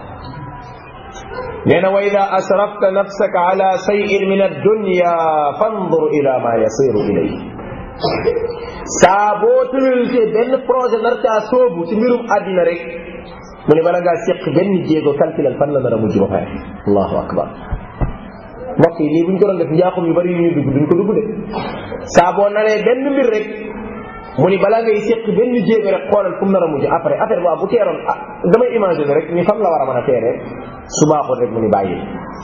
nee na wa ida asrafta nafsaka ala sayin min addunya fandur ila ma yasiru ilay saa boo tëraltee benn projet nar caa soobu ci mbirum àddina rek mu ne bala ngaa séq benn jéego calculal fan la nar a mujj ba pare allahu akbar mbokk yi lii buñ ko doon def njaaxum yu bari yu ñuy dugg duñ ko dugg de saa boo naree benn mbir rek mu ni balaa ngay séq benn jéego rek xoolal fu mu nar a mujj après affaire boobu bu teeroon ah damay imaginer rek ni fan la war a mën a teeree su baaxoon rek mu ni bàyyi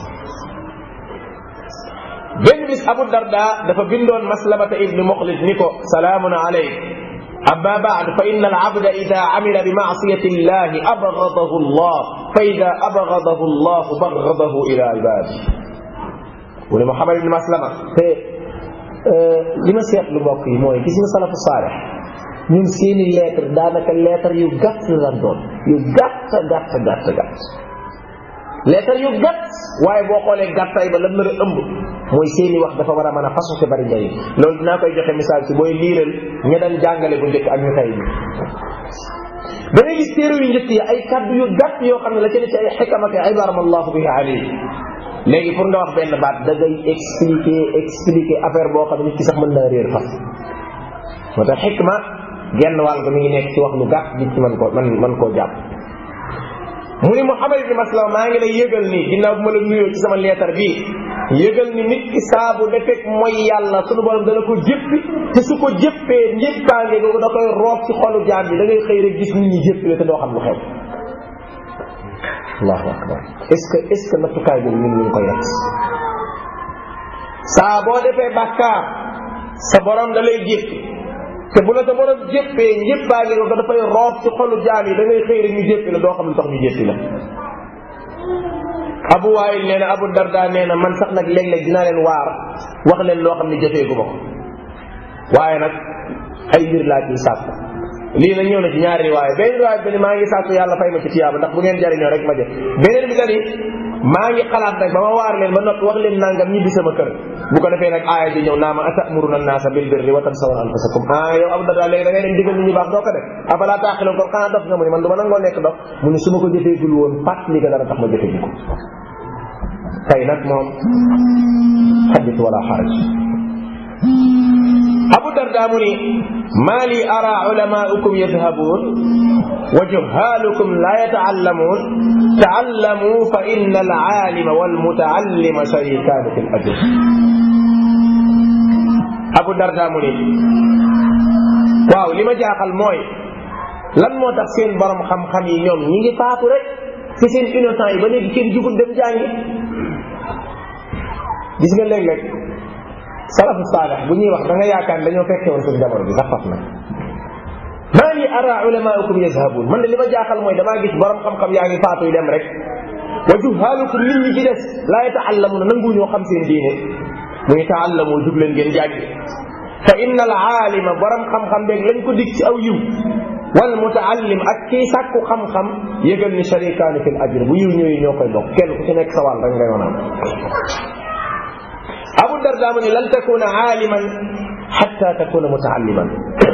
benn bis Abu Darda dafa bindoon maslamata ibni Muxlis ni ko salaamun alayk amma baad fa inna al abda ida amila bi maasiyati llahi abgadahu llah fa ida abgadahu llah bagadahu ila ibadi mu ne Muhammad ibni Maslama te li ma seetlu mbokk yi mooy gis nga salafu saalix ñun seeni lettre daanaka lettre yu gàtt la doon yu gàtt gàtt gàtt gàtt lettre yu gàtt waaye boo xoolee gàttaay ba lan la ëmb mooy seeni wax dafa war a mën a fasu te bari njëriñ loolu dinaa koy joxe misaal ci booy liiral ña daan jàngale bu njëkk ak ñu tey bi da ngay gis téere yu njëkk yi ay kaddu yu gàtt yoo xam ne la ca ne ci ay xikam ak ibaram allahu bihi alayhi léegi pour nga wax benn baat da ngay expliquer expliquer affaire boo xam ne nit ki sax mën naa réer fas moo tax xikma genn wàll ko mi ngi nekk ci wax lu gàtt nit ci mën koo man mën koo jàpp mu ni Muhammad ibn Maslama maa ngi lay yëgal ni ginnaaw bu ma la nuyoo ci sama leetar bi yëgal ni nit ki saabu defek mooy yàlla sunu borom dana ko jëppi te su ko jëppee njëppaange googu da koy roob ci xolu jaam bi da ngay xëy rek gis nit ñi jëppi la te doo xam lu xew allahu akbar est-ce que est-ce que nattukaay boobu ñun ñu ngi koy def saa boo defee bàkkaar sa borom da lay jéppi te bu la sa borom jéppee njëppaange ko dafay roob ci xolu jaam yi da ngay xëy rek ñu jéppi la doo xam lu tax ñu jéppi la abu waayil nee na abu darda nee na man sax nag léeg-léeg dinaa leen waar wax leen loo xam ne jëfeegu ma ko waaye nag ay mbir laa ciy sàkk lii nag ñëw na ci ñaari riwaaya benn riwaaya bi ne maa ngi sàkku yàlla fay ma ci tiyaaba ndax bu ngeen jariñoo rek ma jëf beneen bi dani maa ngi xalaat nag ba ma waar leen ba noppi wax leen nangam ñibbi sama kër bu ko defee nag aaya ji ñëw naa ma atamuruna naasa bil birri wa tansawna anfusakum ah yow Abu Darda léegi da ngay dem digal nit ñi baax doo ko def afala taaxiloon kon xanaa dof nga mu ne man du ma nangoo nekk dof mu ne su ma ko jëfeegul woon fàttali ga dara tax ma jëfe ji ko tey nag moom xaddit wala xaraj Abu Darda mu ni maa li ara ulamaukum yadhabuun wa juhaalukum la yataallamuun taallamu fa inna alaalima walmutaallima sharikaani fi l-ajr Abu Darda mu ni waaw li ma jaaxal mooy lan moo tax seen borom xam-xam yi ñoom ñi ngi faatu rek ci seen innocent yi ba léegi kenn jugul dem jàngi gis nga léeg-léeg salafu saalih bu ñuy wax da nga yaakaar dañoo fekke woon suñu jamono bi sax faf na maa ngi ara ulamaukum yazhabun man de li ma jaaxal mooy damaa gis borom xam-xam yaa ngi faatu yi dem rek wa juhaalukum nit ñi ci des laa yataallamuna nangu ñoo xam seen diine mu ngi taallamu jug leen ngeen jàngi fa inna al aalima borom xam-xam beeg lañ ko dig ci aw yiw wal mutaallim ak kii sàkku xam-xam yëgal ni sharikaani fil ajr bu yiw ñëwee ñoo koy bokk kenn ku ci nekk sa wàll rek ngay mën a am Abu Darda mu ne lan takuna aaliman xatta takuna mutaalliman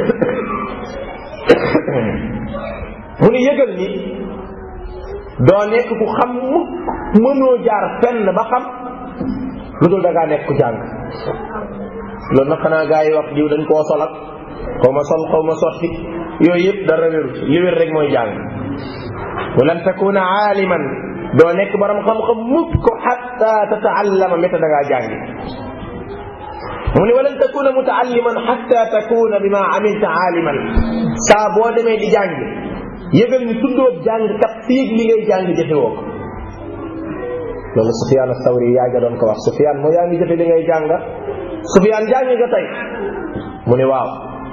mu ne yëgal ni doo nekk ku xam mukk mënoo jaar fenn ba xam lu dul da ngaa nekk ku jàng loolu nag xanaa gaa yi wax diw dañ koo solak xaw ma sol xaw ma sotti yooyu yëpp dara wéru li wér rek mooy jàng wa lan takuna aaliman doo nekk borom xam-xam mukk xatta tataallama méta da ngaa jàngi mu ne walan takuna mutaalliman xatta takuna bima amilta aaliman saa boo demee di jàng yëgal ni tuddoob jàng kat fiig li ngay jàng jëfewoo ko loolu Sufyaan Sawri yaa nga doon ko wax Sufyaan moo yaa ngi jëfe li ngay jàng Sufyaan jàng nga tey mu ne waaw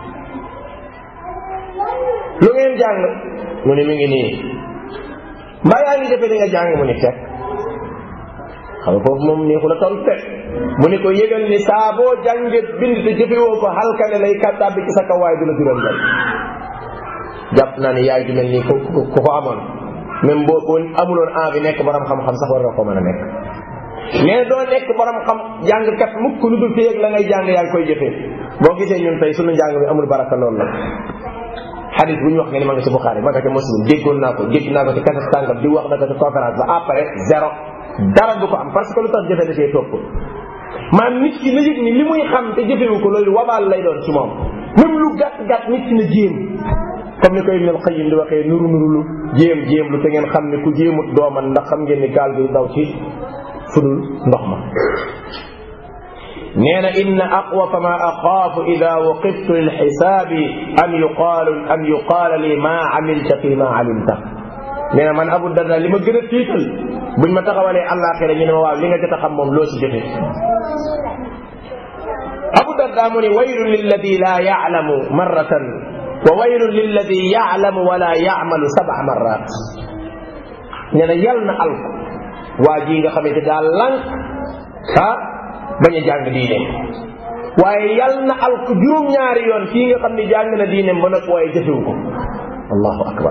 lu ngeen jàng mu ne mi ngi nii mbaa yaa ngi jëfe li nga jàng mu ne fekk xam nga foofu moom neexu la tontu teg mu ne ko yëgal ni saa boo jànge bind te jëfewoo ko halkane lay kàttaa bi ci sa kaw waaye du la jural njariñ jàpp naa ne yaay ju mel nii ku ku ko amoon même boo boo amuloon envie nekk borom xam-xam sax war nga ko mën a nekk mais doo nekk borom xam jàngkat mukk lu dul téyeeg la ngay jàng yaa ngi koy jëfee boo gisee ñun tey sunu njàng mi amul baraka loolu la xadis bu ñu wax nga ni ma nga ci Buxaari ma nga ci Muslim déggoon naa ko dégg naa ko ci kasa tàngam di wax na ko ci conférence ba après zéro dara du ko am parce que lu tax jëfe da cee topp maanaam nit ki na yëg ni li muy xam te jëfewu ko loolu wabaal lay doon ci moom même lu gàtt gàtt nit ki na jéem comme ni koy Ibn al-Qayyim di waxee nuru nuru lu jéem jéem lu te ngeen xam ne ku jéemut dooman ndax xam ngeen ni gaal gi daw ci fudul ndox ma nee na inna aqwafa ma axaafu ida waqiftu lilxisaabi an yuqaalu an yuqaala li ma amilta fi ma alimta nee na man Abu Darda li ma gën a tiital buñ ma taxawalee àllaaxira ñu ne ma waaw li nga jot a xam moom loo si jëfe Abu Darda mu ni waylun lilladi laa yaclamu marratan wa waylun lilladi yaclamu wala yacmalu sab'a marrat nee na yal na alko waa ji nga xamante daal lànk ah bañ a jàng diine waaye yal na alko juróom-ñaari yoon kii nga xam ne jàng na diine ba nag waaye jëfewu ko allahu akbar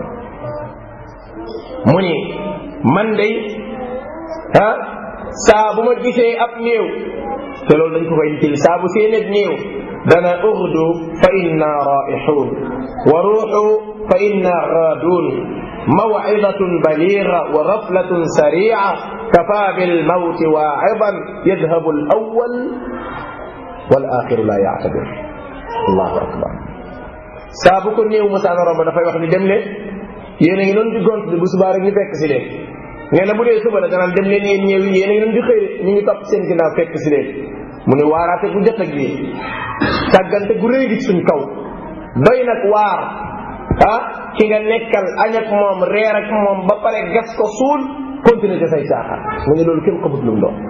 mu ni man day ah saa bu ma gisee ab néew te loolu dañ ko koy nittali saa bu see nekk néew dana uxdu fa inna raixuun wa ruuxu fa inna gaadun mawcidatun baliga wa raflatun sarica kafa bilmawti waacidan yadhabu alawal walaxiru la yactabir allahu akbar saa bu ko néew mosaana romb dafay wax ni dem leen yéen a ngi doon di gont di bu subaa rek ñu fekk si leen nee na bu dee suba la danaan dem leen yéen ñëw yi yéen a ngi doon di xëy ñu ngi topp seen ginnaaw fekk si leen mu ne waaraate gu jot ak lii càggante gu rëy gi suñ kaw doy nag waar ah ki nga nekkal añ ak moom reer ak moom ba pare gas ko suul continuer te say caaxaan mu ne loolu kenn xamut lu mu doon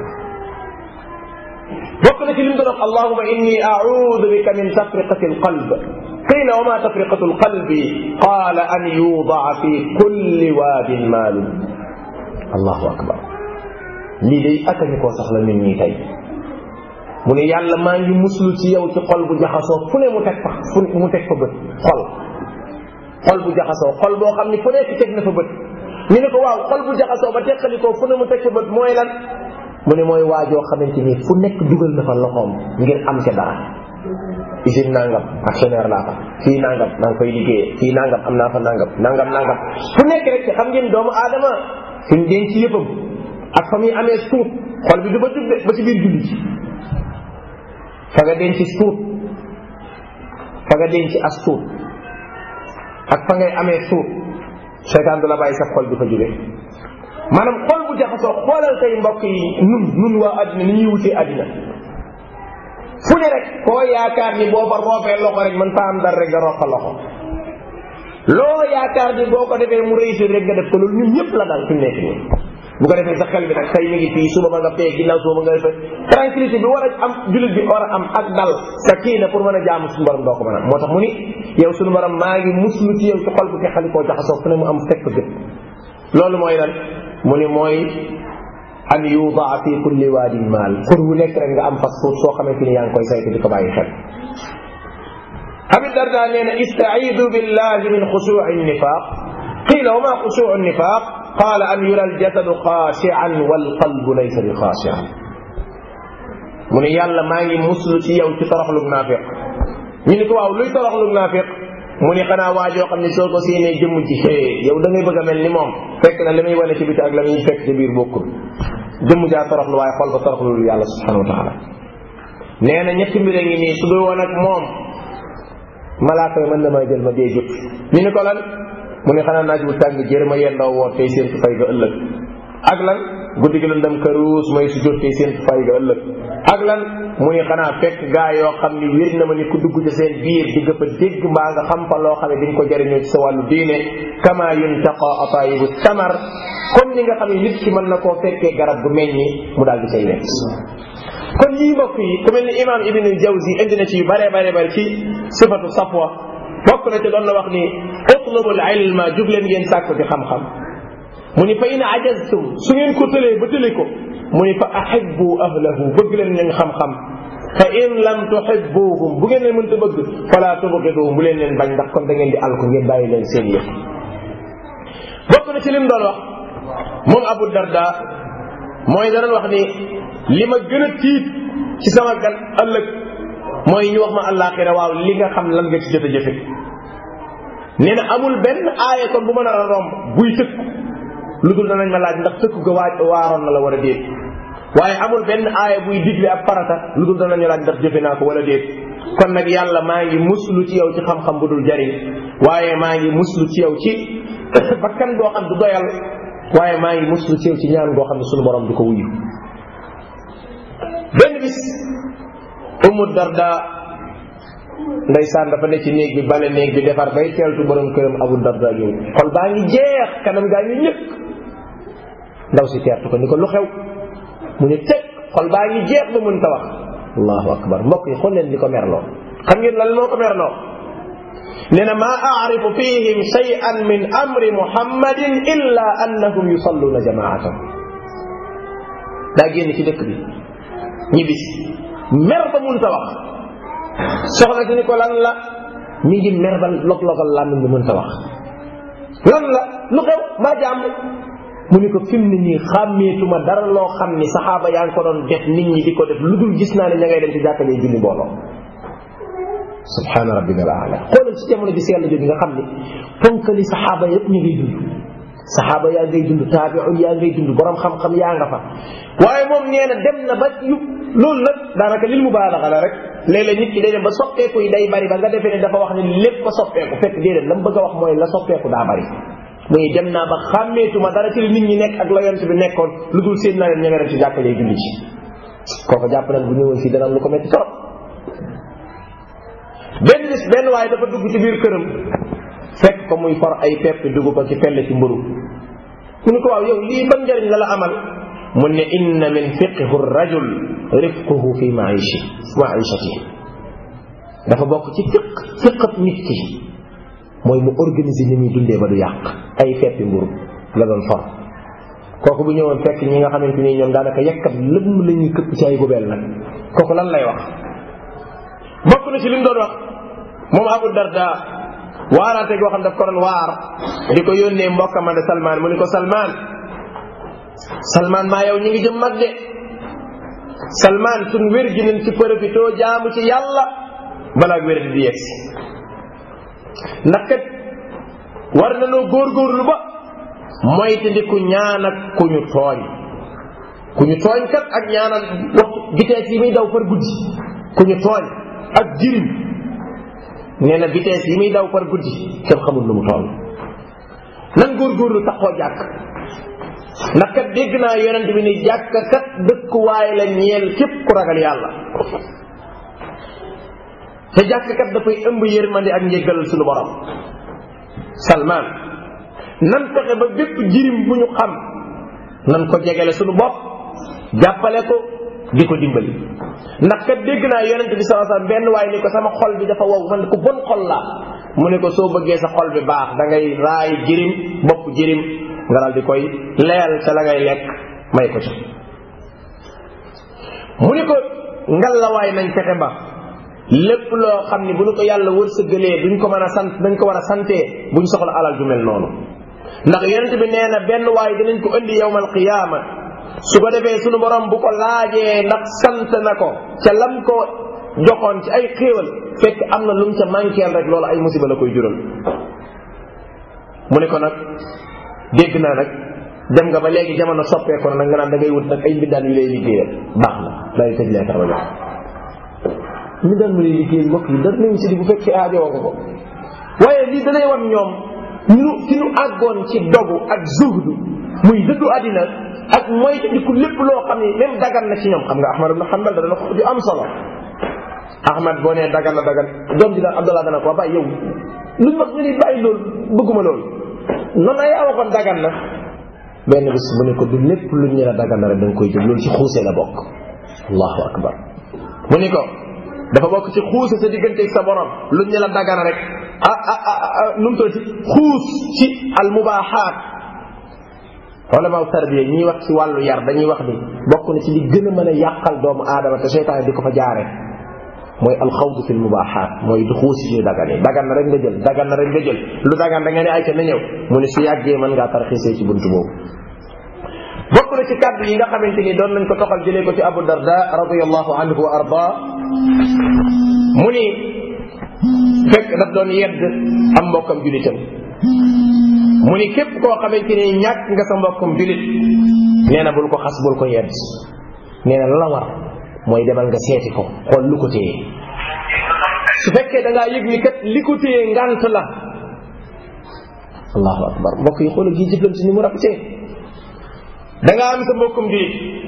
bokk na ci li mu doon wax allahuma inni audu bika min tafriqati alqalb qila wa ma tafriqatu alqalbi qala an yudaa fi kulli waadin maalun allahu akbar lii day akañu koo sax la nit ñi tey mu ne yàlla maa ngi muslu ci yow ci xol bu jaxasoo fu ne mu teg fa fu mu teg fa bët xol xol bu jaxasoo xol boo xam ni fu nekk teg na fa bët ñu ne ko waaw xol bu jaxasoo ba teqalikoo fu ne mu teg fa bët mooy lan mu ne mooy waajoo xamante ni fu nekk dugal na fa loxoom ngir am ca dara usine nangam actionnaire laa fa fii nangam maa ngi koy liggéeyee fii nangam am naa fa nangam nangam nangam fu nekk rek te xam ngeen doomu aadama fi mu denc yëppam ak fa muy amee suut xol bi du ba jub ba ci biir julli ci fa nga denc suut fa nga denc as suut ak fa ngay amee suut seytaan du la bàyyi sa xol bi fa jóge maanaam xol bu jaxasoo xoolal tey mbokk yi nun nun waa àddina ni ñuy wutee àddina fu ne rek koo yaakaar ni boo fa roofee loxo rek mën faa am dara rek nga roof fa loxo loo yaakaar ni boo ko defee mu réussir rek nga def ko loolu ñun ñëpp la dal fi mu nekk nii bu ko defee sa xel bi nag tey mi ngi fii suba ma nga fee ginnaaw suba ma nga defee tranquillité bi war a am jullit bi war a am ak dal sa kii na pour mën a jaamu suñu borom doo ko mën a moo tax mu ni yow suñu borom maa ngi muslu ci yow ci xol bu te xali koo jaxasoo fu ne mu am fekk gët loolu mooy lan mu ni mooy an yudaa fi kulli waadin maal xur wu nekk rek nga am fas suuf soo xamante ni yaa ngi koy saytu di ko bàyyi xel abi darda nee na istaidu billahi min xusui nifaq qila wa ma xusuu nifaq qala an yura aljasadu xaashian walqalbu laysa bi xaashian mu ne yàlla maa ngi muslu ci yow ci toroxlug naafiq ñu ni ko waaw luy toroxlug naafiq mu ni xanaa waajoo xam ne soo ko séenee jëmm ji xëy yow da ngay bëgg a mel ni moom fekk na li muy wane ci biti ak la muy fekk ci biir bokkul jëmm jaa toroxlu waaye xol ba toroxlu yàlla subhanahu wa taala nee na ñetti mbir a ngi nii su dul woon ak moom malaaka yi mën na maa jël ma dee jut ñu ni ko lan mu ni xanaa naaj bu tàng jër ma yendoo woor tey seen fay ga ëllëg ak lan guddi gi lan dem këruus may su jot tey seen fay ga ëllëg ak lan mu ni xanaa fekk gaa yoo xam ni wér na ma ni ku dugg ci seen biir di nga fa dégg mbaa nga xam fa loo xam ne dañ ko jëriñoo ci sa wàllu diine kama yuntaqa atayibu samar comme ni nga xam ne nit ki mën na koo fekkee garab gu meññi mu daal di say nekk kon yii mbokk yi ku mel ni imam ibn jawzi indi na ci yu bare bare bare ci sifatu safwa bokk na ci doon na wax ni utlubul ilma jug leen ngeen sàkku ci xam-xam mu ni fa in ajaztum su ngeen ko tëlee ba tëlee ko mu ni fa ahibbu ahlahu bëgg leen ñooñ xam-xam fa in lam tuhibbuhum bu ngeen leen mënta bëgg fala tubghiduhum bu leen leen bañ ndax kon da ngeen di alko ngeen bàyyi leen seen yëf bokk na ci lim doon wax moom Abu Darda mooy dana wax ni li ma gën a tiit ci sama gan ëllëg mooy ñu wax ma àllaaxira waaw li nga xam lan nga ci jot a jëfe nee na amul benn aaya kon bu mën a romb buy tëkk lu dul danañ ma laaj ndax tëkk ga waaj waaroon na la war a déet waaye amul benn aaya buy digle ab farata lu dul danañu laaj ndax jëfe naa ko wala déet kon nag yàlla maa ngi muslu ci yow ci xam-xam bu dul jariñ waaye maa ngi muslu ci yow ci bakkan goo xam du doyal waaye maa ngi muslu ci yow ci ñaan goo xam ne sunu borom du ko wuyu benn bis umu darda ndeysaan dafa ne ci néeg bi bale néeg bi defar bay teeltu borom këram abu darda ñëw xol baa ngi jeex kanam gaa ngi ñëkk ndaw si teertu ko ni ko lu xew mu ne teg xol baa ngi jeex ba mën ta wax allahu akbar mbokk yi xool leen li ko merloo xam ngeen lan moo ko merloo nee na maa aarifu fihim shay'an min amri muhammadin illa annahum yusalluna jamaatan daa génn ci dëkk bi ñibbis mer ba mun ta wax soxna si ni ko lan la mi ngi mer ba log-logal làmmiñ bi mën ta wax lan la lu xew maa jàmm mu ni ko fi mu ne nii xàmmeetuma dara loo xam ni saxaaba yaa ngi ko doon def nit ñi di ko def lu dul gis naa ne ña ngay dem ci jàkkalee julli mbooloo subhaana rabbina al aala xoolal ci jamono bi sell jooju nga xam ni ponkali saxaaba yëpp ñu ngay dund saxaaba yaa ngay dund taabiun yaa ngay dund borom xam-xam yaa nga fa waaye moom nee na dem na ba yu loolu nag daanaka lil mubaalaxa la rek léeg-léeg nit ki day dem ba soppeeku yi day bari ba nga defee ne dafa wax ne lépp ko soppeeku fekk déedéet la mu bëgg a wax mooy la soppeeku daa bari muy dem naa ba xàmmeetuma dara ci li nit ñi nekk ak la yont bi nekkoon lu dul seen naa leen ña nga dem ci jàkkalee julli ci kooku jàpp nag bu ñëwoon fii dana am lu ko metti trop benn bis benn waaye dafa dugg ci biir këram fekk ko muy for ay pepp dugg ko ci pelle ci mburu mu ni ko waaw yow lii ban njëriñ la la amal mu ne inna min fiqhu rajul rifquhu fi maishi maishati dafa bokk ci fiq fiqat nit ki mooy mu organiser ni muy dundee ba du yàq ay feppi mburu la doon for kooku bu ñëwoon fekk ñi nga xamante ni ñoom daanaka yekkat lëmm la ñuy këpp ci ay gubeel nag kooku lan lay wax bokk na ci li mu doon wax moom Abu Darda waaraate goo xam daf ko doon waar di ko yónnee mbokkam de Salman mu ni ko Salman Salman maa yow ñu ngi jëm mag de Salman suñ wér gi nañ ci profitoo jaamu ci yàlla balaa wér di yegsi ndax kat war na noo góorgóorlu ba moytandiku ñaan ak ku ñu tooñ ku ñu tooñ kat ak ñaanal waxtu vitesse yi muy daw par guddi ku ñu tooñ ak jirim nee na vitesse yi muy daw par guddi kenn xamul lu mu toll nan góorgóorlu taxoo jàkk ndax kat dégg naa yonent bi ni jàkk kat dëkkuwaay la ñeel képp ku ragal yàlla te jàkk kat dafay ëmb yërmande ak njéggalal suñu borom salman nan fexe ba bépp jirim bu ñu xam nan ko jegele suñu bopp jàppale ko di ko dimbali ndax kat dégg naa yonente bi sallallahu alayhi wasallam benn waaye ni ko sama xol bi dafa wow man ko bon xol laa mu ne ko soo bëggee sa xol bi baax da ngay raay jirim bopp jirim nga daal di koy leel ca la ngay lekk may ko ca mu ne ko ngal la waay nañ fexe ba lépp loo xam ni bu ñu ko yàlla wërsëgalee duñ ko mën a sant dañ ko war a santee buñ soxla alal ju mel noonu ndax yonente bi nee na benn waay dinañ ko indi yawmal qiyaama su ko defee sunu borom bu ko laajee ndax sant na ko ca lam ko joxoon ci ay xéewal fekk am na lu mu ca manqueel rek loolu ay musiba la koy jural mu ne ko nag dégg naa nag dem nga ba léegi jamono soppeeku na nag nga naan da ngay wut nag ay mbindaan yu lay liggéeyal baax na day tëj leetar ba jox mbindaan mu lay liggéeyal mbokk yi dara néew si di bu fekkee aajowoo nga ko waaye lii danay wan ñoom ñu fi ñu àggoon ci dogu ak zuhdu muy dëddu àddina ak mooy diku lépp loo xam ne même dagan na ci ñoom xam nga Ahmad ibn Hanbal da dana ko ju am solo Ahmad boo nee dagan na dagan doom ji daal Abdallah dana ko bàyyi yow luñ wax nga ni bàyyi loolu bëgguma loolu noonu na yaa waxoon dagan na benn bis mu ne ko du lépp luñ ñu la dagan na rek da nga koy jël loolu ci xuusee la bokk allahu akbar mu ni ko dafa bokk ci xuuse sa digganteeg sa borom luñ ñu la dagan rek ah ah ah nu mu tuddati xuus ci al mubaaxaat ulama tarbiya ñiy wax ci wàllu yar dañuy wax ni bokk na ci li gën a mën a yàqal doomu aadama te seytaane di ko fa jaare mooy alxawdu fi lmubaaxaat mooy du xuusi ci dagan yi dagan na rek nga jël dagan na rek nga jël lu dagan da nga ne ay ca na ñëw mu ne su yàggee mën ngaa tarxiisee ci buntu boobu bokk na ci kàddu yi nga xamante ni doon nañ ko toxal jëlee ko ci abu darda radiallahu anhu wa arda mu ni fekk daf doon yedd am mbokkam julitam mu ni képp koo xamante ni ñàkk nga sa mbokkum julit nee na bul ko xas bul ko yedd nee na la war mooy demal nga seeti ko xool lu ko téye su fekkee da ngaa yëg ni kat li ko téye ngant la allahu akbar mbokk yi xoolal gi jëflante ni mu rafetee da nga am sa mbokkum bi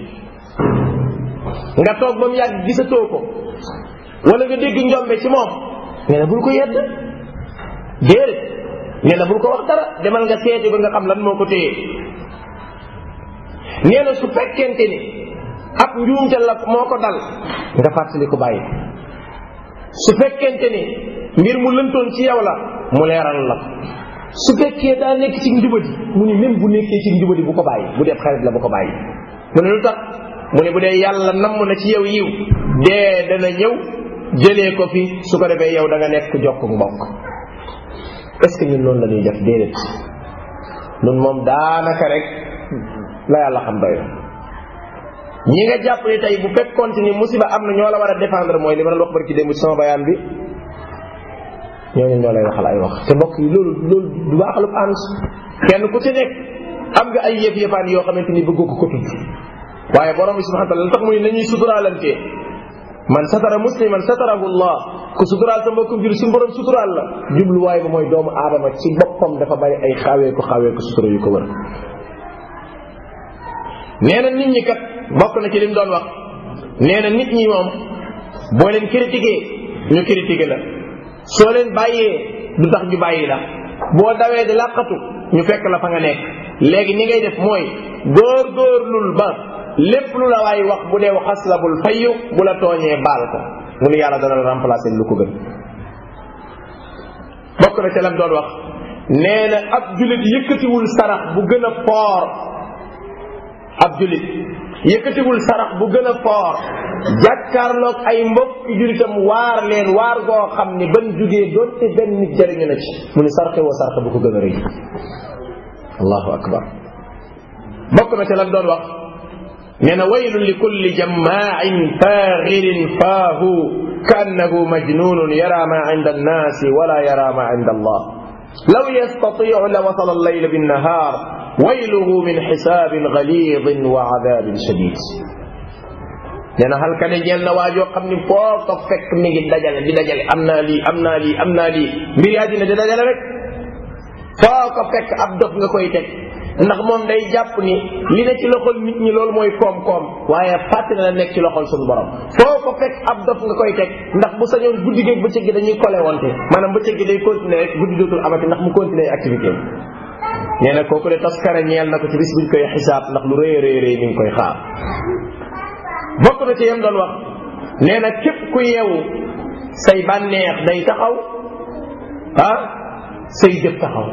nga toog ba mu yàgg gisatoo ko wala nga dégg njombe ci moom nee na bul ko yedd déedéet nee na bul ko wax dara demal nga seeti ba nga xam lan moo ko téye nee na su fekkente ni ab njuumte la moo ko dal nga fàttali ko bàyyi su fekkente ni mbir mu lëntoon ci yow la mu leeral la su fekkee daa nekk ci njubadi mu ni même bu nekkee ci njubadi bu ko bàyyi bu dee xarit la bu ko bàyyi mu ne lu tax mu ne bu dee yàlla namm na ci yow yiw dee dana ñëw jëlee ko fi su ko defee yow da nga nekk jokk mbokk est-ce que ñun noonu la ñuy def déedéet ñun moom daanaka rek la yàlla xam doy na ñi nga jàpp ni tey bu fekkoonte ni musiba am na ñoo la war a défendre mooy li ma doon wax bari ci démb ci sama bayaan bi ñooñu ñoo lay waxal ay wax te mbokk yi loolu loolu du baaxalub ànd kenn ku ci nekk am nga ay yëf yëfaan yoo xamante ni bëggu ko ko tudd waaye borom bi subhanahu wa taala tax mu ne nañuy suturaalante man satara musliman satarahu allah ku suturaal sa mbokkum jur suñu borom suturaal la jubluwaay ba mooy doomu aadama ci boppam dafa bari ay xawee ko xawee ko sutura yu ko wër nee na nit ñi kat bokk na ci lim doon wax nee na nit ñi moom boo leen critiqué ñu critiqué la soo leen bàyyee du tax ñu bàyyi la boo dawee di làqatu ñu fekk la fa nga nekk léegi ni ngay def mooy góor góorlul ba lépp lu la waay wax bu dee xas la bul fayyu bu la tooñee baal ko mu ni yàlla dana la remplacer lu ko gën bokk na ca lam doon wax nee na ab julit yëkkatiwul sarax bu gën a foor ab julit yëkkatiwul sarax bu gën a foor jàkkaarloog ay mbokk julitam waar leen waar goo xam ni ban jugee doonte benn nit jëriñu na ci mu ni sarxe woo sarxe bu ko gën a rëy allahu akbar bokk na ca lam doon wax nee na waylun li kulli jammaacin faaxirin faahu kaannahu majnunun yara ma inda annaasi wala yara ma inda allah law yastatiu la wasala allayla binnahaar wayluhu min xisaabin galidin wa cadaabin shadid nee na xalka ne ñeel na waajoo xam ni foo ko fekk mi ngi dajale di dajale am naa lii am naa lii am naa lii mbiri àddina di dajale rek foo ko fekk ab dof nga koy teg ndax moom day jàpp ni li ne ci loxol nit ñi loolu mooy koom-koom waaye fàtte na la nekk ci loxol suñu borom foo ko fekk ab dof nga koy teg ndax bu sañoon guddi gi bëccëg gi dañuy kole wante maanaam bëccëg gi day continuer rek guddi dootul amati ndax mu continuer activité nee na kooku de taskare ñeel na ko ci bis buñ koy xisaab ndax lu rëy rëy rëy mi ngi koy xaar bokk na ci yem doon wax nee na képp ku yeewu say bànneex day taxaw ah say jëf taxaw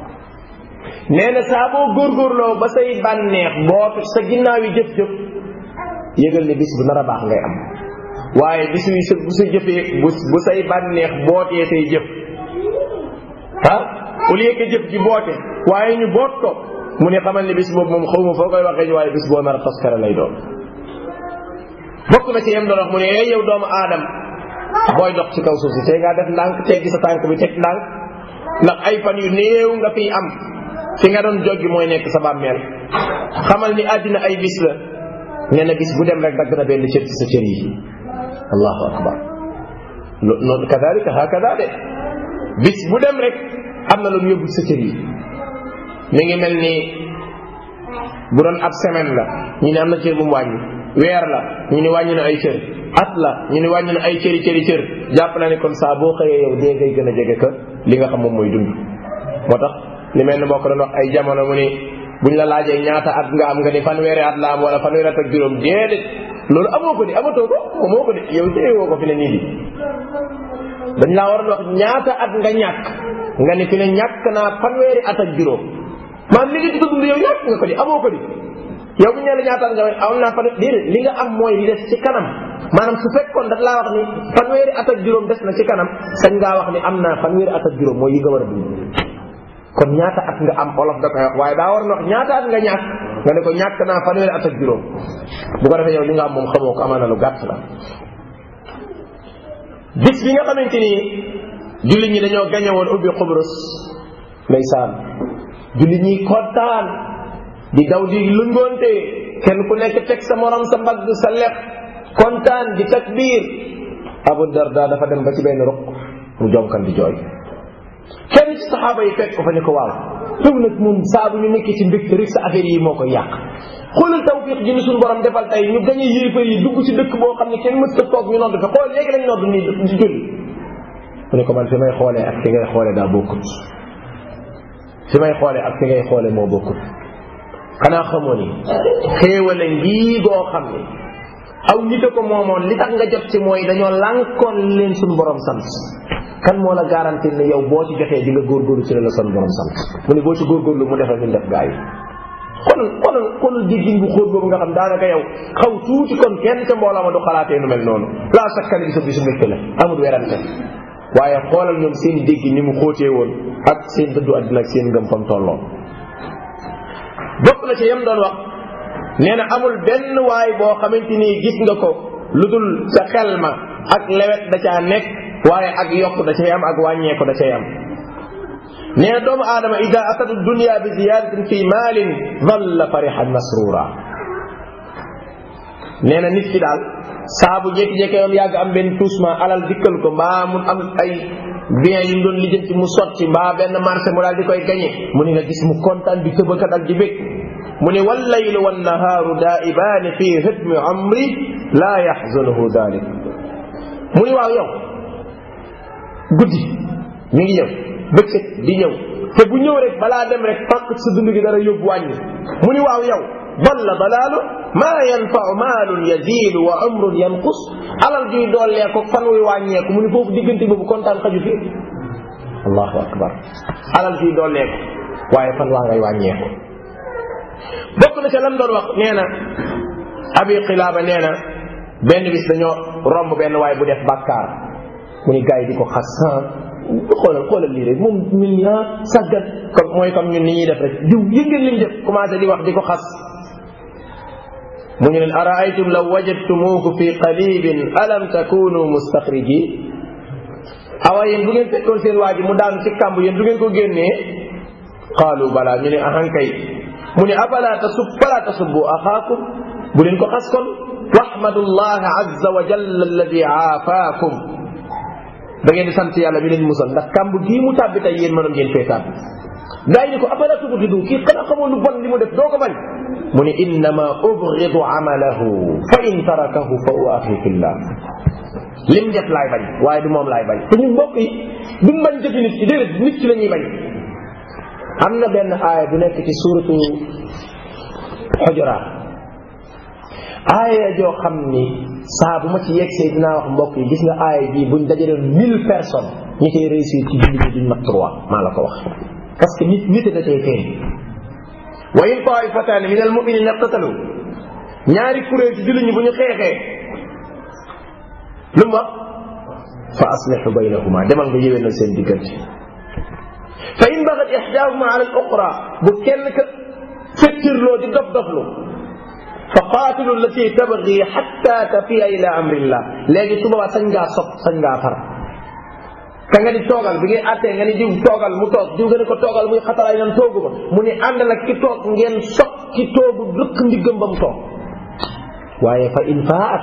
nee na saa boo góorgóorloo ba say bànneex bootu sa ginnaaw yi jëf-jëf yëgal ni bis bu nar a baax ngay am waaye bis yu sa bu sa jëfee bu bu say bànneex bootee say jëf ah au lieu que jëf ji boote waaye ñu boot ko mu ne xamal ni bis boobu moom xaw ma foo koy waxee waaye bis boo nar a toskare lay doon bokk na ci yem doon wax mu ne ee yow doomu aadam booy dox ci kaw suuf si tey ngaa def ndànk teggi sa tànk bi teg ndànk ndax ay fan yu néew nga fiy am fi nga doon joggi mooy nekk sa bàmmeel xamal ni àddina ay bis la nee na bis bu dem rek dagg na benn cër ci sa cër yi allahu akbar noonu kadalika hakada de bis bu dem rek am na lu mu yóbbu sa cër yi mi ngi mel ni bu doon ab semaine la ñu ne am na cër bu mu wàññi weer la ñu ni wàññi na ay cër at la ñu ni wàññi na ay cëri cëri cër jàpp naa ne kon saa boo xëyee yow dee ngay gën a jege ka li nga xam moom mooy dund moo tax li mel ni moo ko doon wax ay jamono mu ni buñ la laajee ñaata at nga am nga ni fanweeri at la am wala fanweeri at ak juróom déedéet loolu amoo ko di amatoo ko amoo ko di yow téye woo ko fi ne nii di dañ laa war a wax ñaata at nga ñàkk nga ni fi ne ñàkk naa fanweeri at ak juróom maanaam li nga ci dund yow ñàkk nga ko di amoo ko di yow bu ñu la ñaata at nga am naa fan déedéet li nga am mooy li des ci kanam maanaam su fekkoon daf laa wax ni fanweeri at ak juróom des na ci kanam sañ ngaa wax ni am naa fanweeri at ak juróom mooy yi nga war a dund kon ñaata at nga am olof da koy wax waaye daa war na wax ñaata at nga ñàkk nga ne ko ñàkk naa fanweeri at ak juróom bu ko defee yow li nga am moom xamoo ko amaana lu gàtt la bis bi nga xamante ni jullit ñi dañoo gañe woon ubbi xubrus ndeysaan jullit ñi kontaan di daw di lëngoonte kenn ku nekk teg sa morom sa mbagg sa lex kontaan di takbir abu darda dafa dem ba ci benn ruq mu jonkan di jooy kenn ci saxaaba yi fekk ko fa ne ko waaw yow nag moom saa bu ñu nekkee ci mbégte rek sa affaire yi moo koy yàq xoolal tawfiq ji ni suñu borom defal tey ñu gañe yéefar yi dugg ci dëkk boo xam ne kenn mës ta toog ñu nodd fa xool léegi lañ nodd nii di julli mu ne ko man fi may xoolee ak fi ngay xoolee daa bokkut fi may xoolee ak fi ngay xoolee moo bokkut xanaa xamoo ni xéewale ngii goo xam ne aw nit a ko moomoon li tax nga jot ci mooy dañoo lànkoon leen suñu borom sant kan moo la garanti ne yow boo ci jotee di nga góorgóorlu ci la la suñu borom sant mu ne boo ci góorgóorlu mu defal ñu def gaa yi kon kon kon déggin bu xóot boobu nga xam daanaka yow xaw tuuti kon kenn ca mbooloo ma du xalaatee nu mel noonu laa sakkan bi sa bisu mbégte la amul werante waaye xoolal ñoom seen dégg ni mu xóotee woon ak seen dëddu àddina ak seen ngëm fam tolloon bokk na ci yam doon wax nee na amul benn waay boo xamante ni gis nga ko lu dul sa xel ma ak lewet da caa nekk waaye ak yokk da cay am ak wàññeeku da cay am nee na doomu aadama ida atatu dunia bi ziyadatin fi maalin dalla farihan masrura nee na nit ki daal saa bu jékki-jékki yoon yàgg am benn toussement alal dikkal ko mbaa mu am ay bien yu mu doon lijjanti mu sotti mbaa benn marché mu daal di koy gañe mu ni nga gis mu kontaan di tëbaka dal di bég mu ni wallaylu wannahaaru daa'ibaani fi hidmi amri laa yaxzunuhu dalik mu ni waaw yow guddi mi ngi ñëw bëccëg di ñëw te bu ñëw rek balaa dem rek fàq sa dund gi dara yóbbu wàññi mu ni waaw yow dalla dalaalu maa yanfau maalun yaziidu wa umrun yanqus alal juy dooleeku fan wuy wàññeeku mu ni foofu diggante boobu kontaan xaju fi allahu akbar alal juy dooleeku waaye fan waa ngay wàññeeku bokk na ca lam doon wax nee na abi xilaaba nee na benn bis dañoo romb benn waay bu def bàkkaar mu ni gars yi di ko xas xoolal xoolal lii rek moom ñun ñi ah saggat comme mooy comme ñun ni ñuy def rek diw yëngal li ñu def commencé di wax di ko xas mu ñu leen araaytum law wajadtumuuhu fi qalibin alam takunu mustaxriji awa yéen bu ngeen fekkoon seen waa ji mu daanu ci kàmb yéen du ngeen ko génnee qaalu bala ñu ne ahankay mu ne afala tasub fala tasubbu axaakum bu leen ko xas kon waxmadu llah azza wa jalla alladi aafaakum da ngeen di sant yàlla mi leen musal ndax kàmb gii mu tàbbi tey yéen mënoon ngeen fee tàbbi gaa yi ni ko afala tubghidu kii xanaa xamoo lu bon li mu def doo ko bañ mu ne innama ubghidu amalahu fa in tarakahu fa huwa axi fillah lim def laay bañ waaye du moom laay bañ te ñun mbokk yi duñ bañ jëfi nit ki déedéet nit ki la ñuy bañ am na benn aaya bu nekk ci suuratu xujuraat aaya joo xam ni saa bu ma ci yegsee dinaa wax mbokk yi gis nga aaya bii buñ dajaloon mille personnes ñi koy réussir ci julli ñi duñ mat trois maa la ko wax parce que nit nit da cay feeñ wa in taifataani min al muminina iqtatalu ñaari kuréel ci julli ñi bu ñu xeexee lu mu wax fa aslihu baynahuma demal nga yéwénal seen diggante fa in bagat ixdaahuma ala al oxra bu kenn ka fettirloo di dof doflu fa qaatilu allati tabgi xatta tafiya ila amrillah léegi su boobaa sañ ngaa sot sañ ngaa far ka nga di toogal bi ngay attee nga ni diw toogal mu toog diw nga ne ko toogal muy xataraay nan toogu ma mu ni ànd nag ki toog ngeen sot ki toogu rëkk ndiggam ba mu toog waaye fa in faat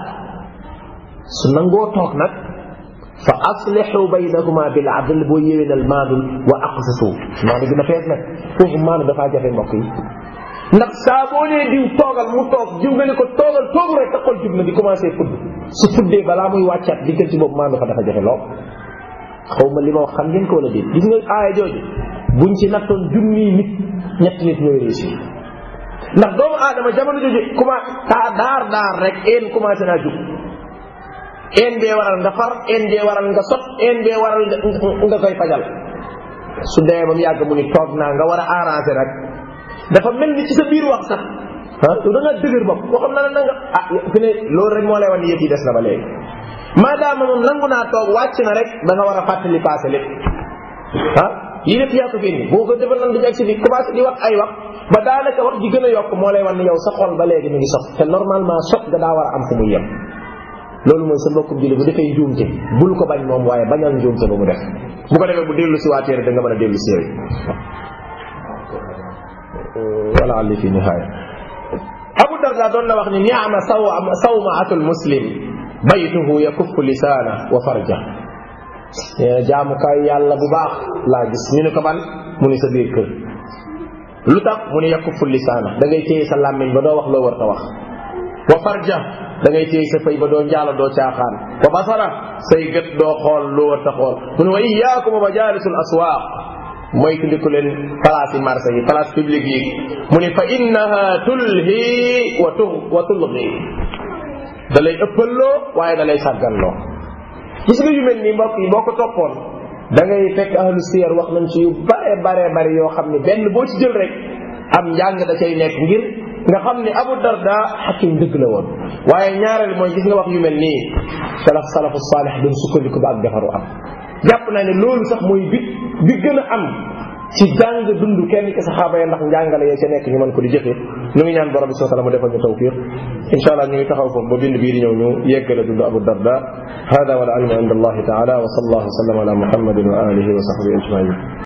su nangoo toog nag fa aslixu baynahuma bil adl boo yéwénal maanul wa aqsitu maanu gën a fees nag foofu maanu dafaa jafe mbokk yi ndax saa boo nee diw toogal mu toog diw nga ne ko toogal toogu rek sa xol jub na di commencé fudd su fuddee balaa muy wàccaat diggante boobu maanu fa dafa jafe lool xaw ma li ma wax xam ngeen ko wala déet gis nga aaya jooju buñ ci nattoon junni nit ñetti nit ñooy réussir ndax doomu aadama jamono jooju comment taa daar daar rek een commencé naa jug een bee waral nga far een bee waral nga sot een bee waral nga koy fajal su demee ba mu yàgg mu ni toog naa nga war a arrangé rek dafa mel ni ci sa biir wax sax ah yow da ngaa dëgër bopp koo xam na na nga ah fi ne loolu rek moo lay wan ni yëf yi des na ba léegi maadaama moom nangu naa toog wàcc na rek da nga war a fàttali passé lépp ah lii lépp yaa ko fi indi boo ko defal nan dañu agsi fi commencé di wax ay wax ba daanaka wax ji gën a yokk moo lay wan ni yow sa xol ba léegi mi ngi sot te normalement sot nga daa war a am fu muy yem loolu mooy sa mbokkum julli bu defee njuumte bul ko bañ moom waaye bañal njuumte ba mu def bu ko defee bu dellu si waatee da nga mën a dellu si yooyu wala alli fi nihaaya abu darda doon na wax ni niama saw sawmaatul muslim baytuhu yakuffu lisaana wa farja jaamukaay yàlla bu baax laa gis ñu ne ko ban mu ni sa biir kër lu tax mu ni yakuffu lisaana da ngay téye sa làmmiñ ba doo wax loo war ta wax wa farja da ngay téye sa fay ba doo njaalo doo caaxaan wa basara say gët doo xool loo war ta xool mu ne wa iyaakum wa majalisul aswaaq moytu ndiku leen place yi marché yi place publique yi mu ni fa innaha tulhi wa tu wa tulgi da lay ëppalloo waaye da lay sàgganloo gis nga yu mel nii mbokk yi boo ko toppoon da ngay fekk ahlu siyar wax nañ ci yu bare bare bare yoo xam ne benn boo ci jël rek am njàng da cay nekk ngir nga xam ne abu darda xakim dëgg la woon waaye ñaareel mooy gis nga wax yu mel nii salaf salafu saalih doon sukkandiku ba ak defaru am jàpp naa ne loolu sax mooy bi bi gën a am ci jàng dund kenn ci saxaaba ya ndax njàngale ya ca nekk ñu mën ko di jëfe ñu ngi ñaan borom bi soo mu defal ñu tawfiq insha allah ñu ngi taxaw foofu ba bind bii di ñëw ñu yeggale dund abu darda hada wal ilmu inda allahi taala wa sallallahu wa sallam ala muhammadin wa alihi wa sahbihi ajmain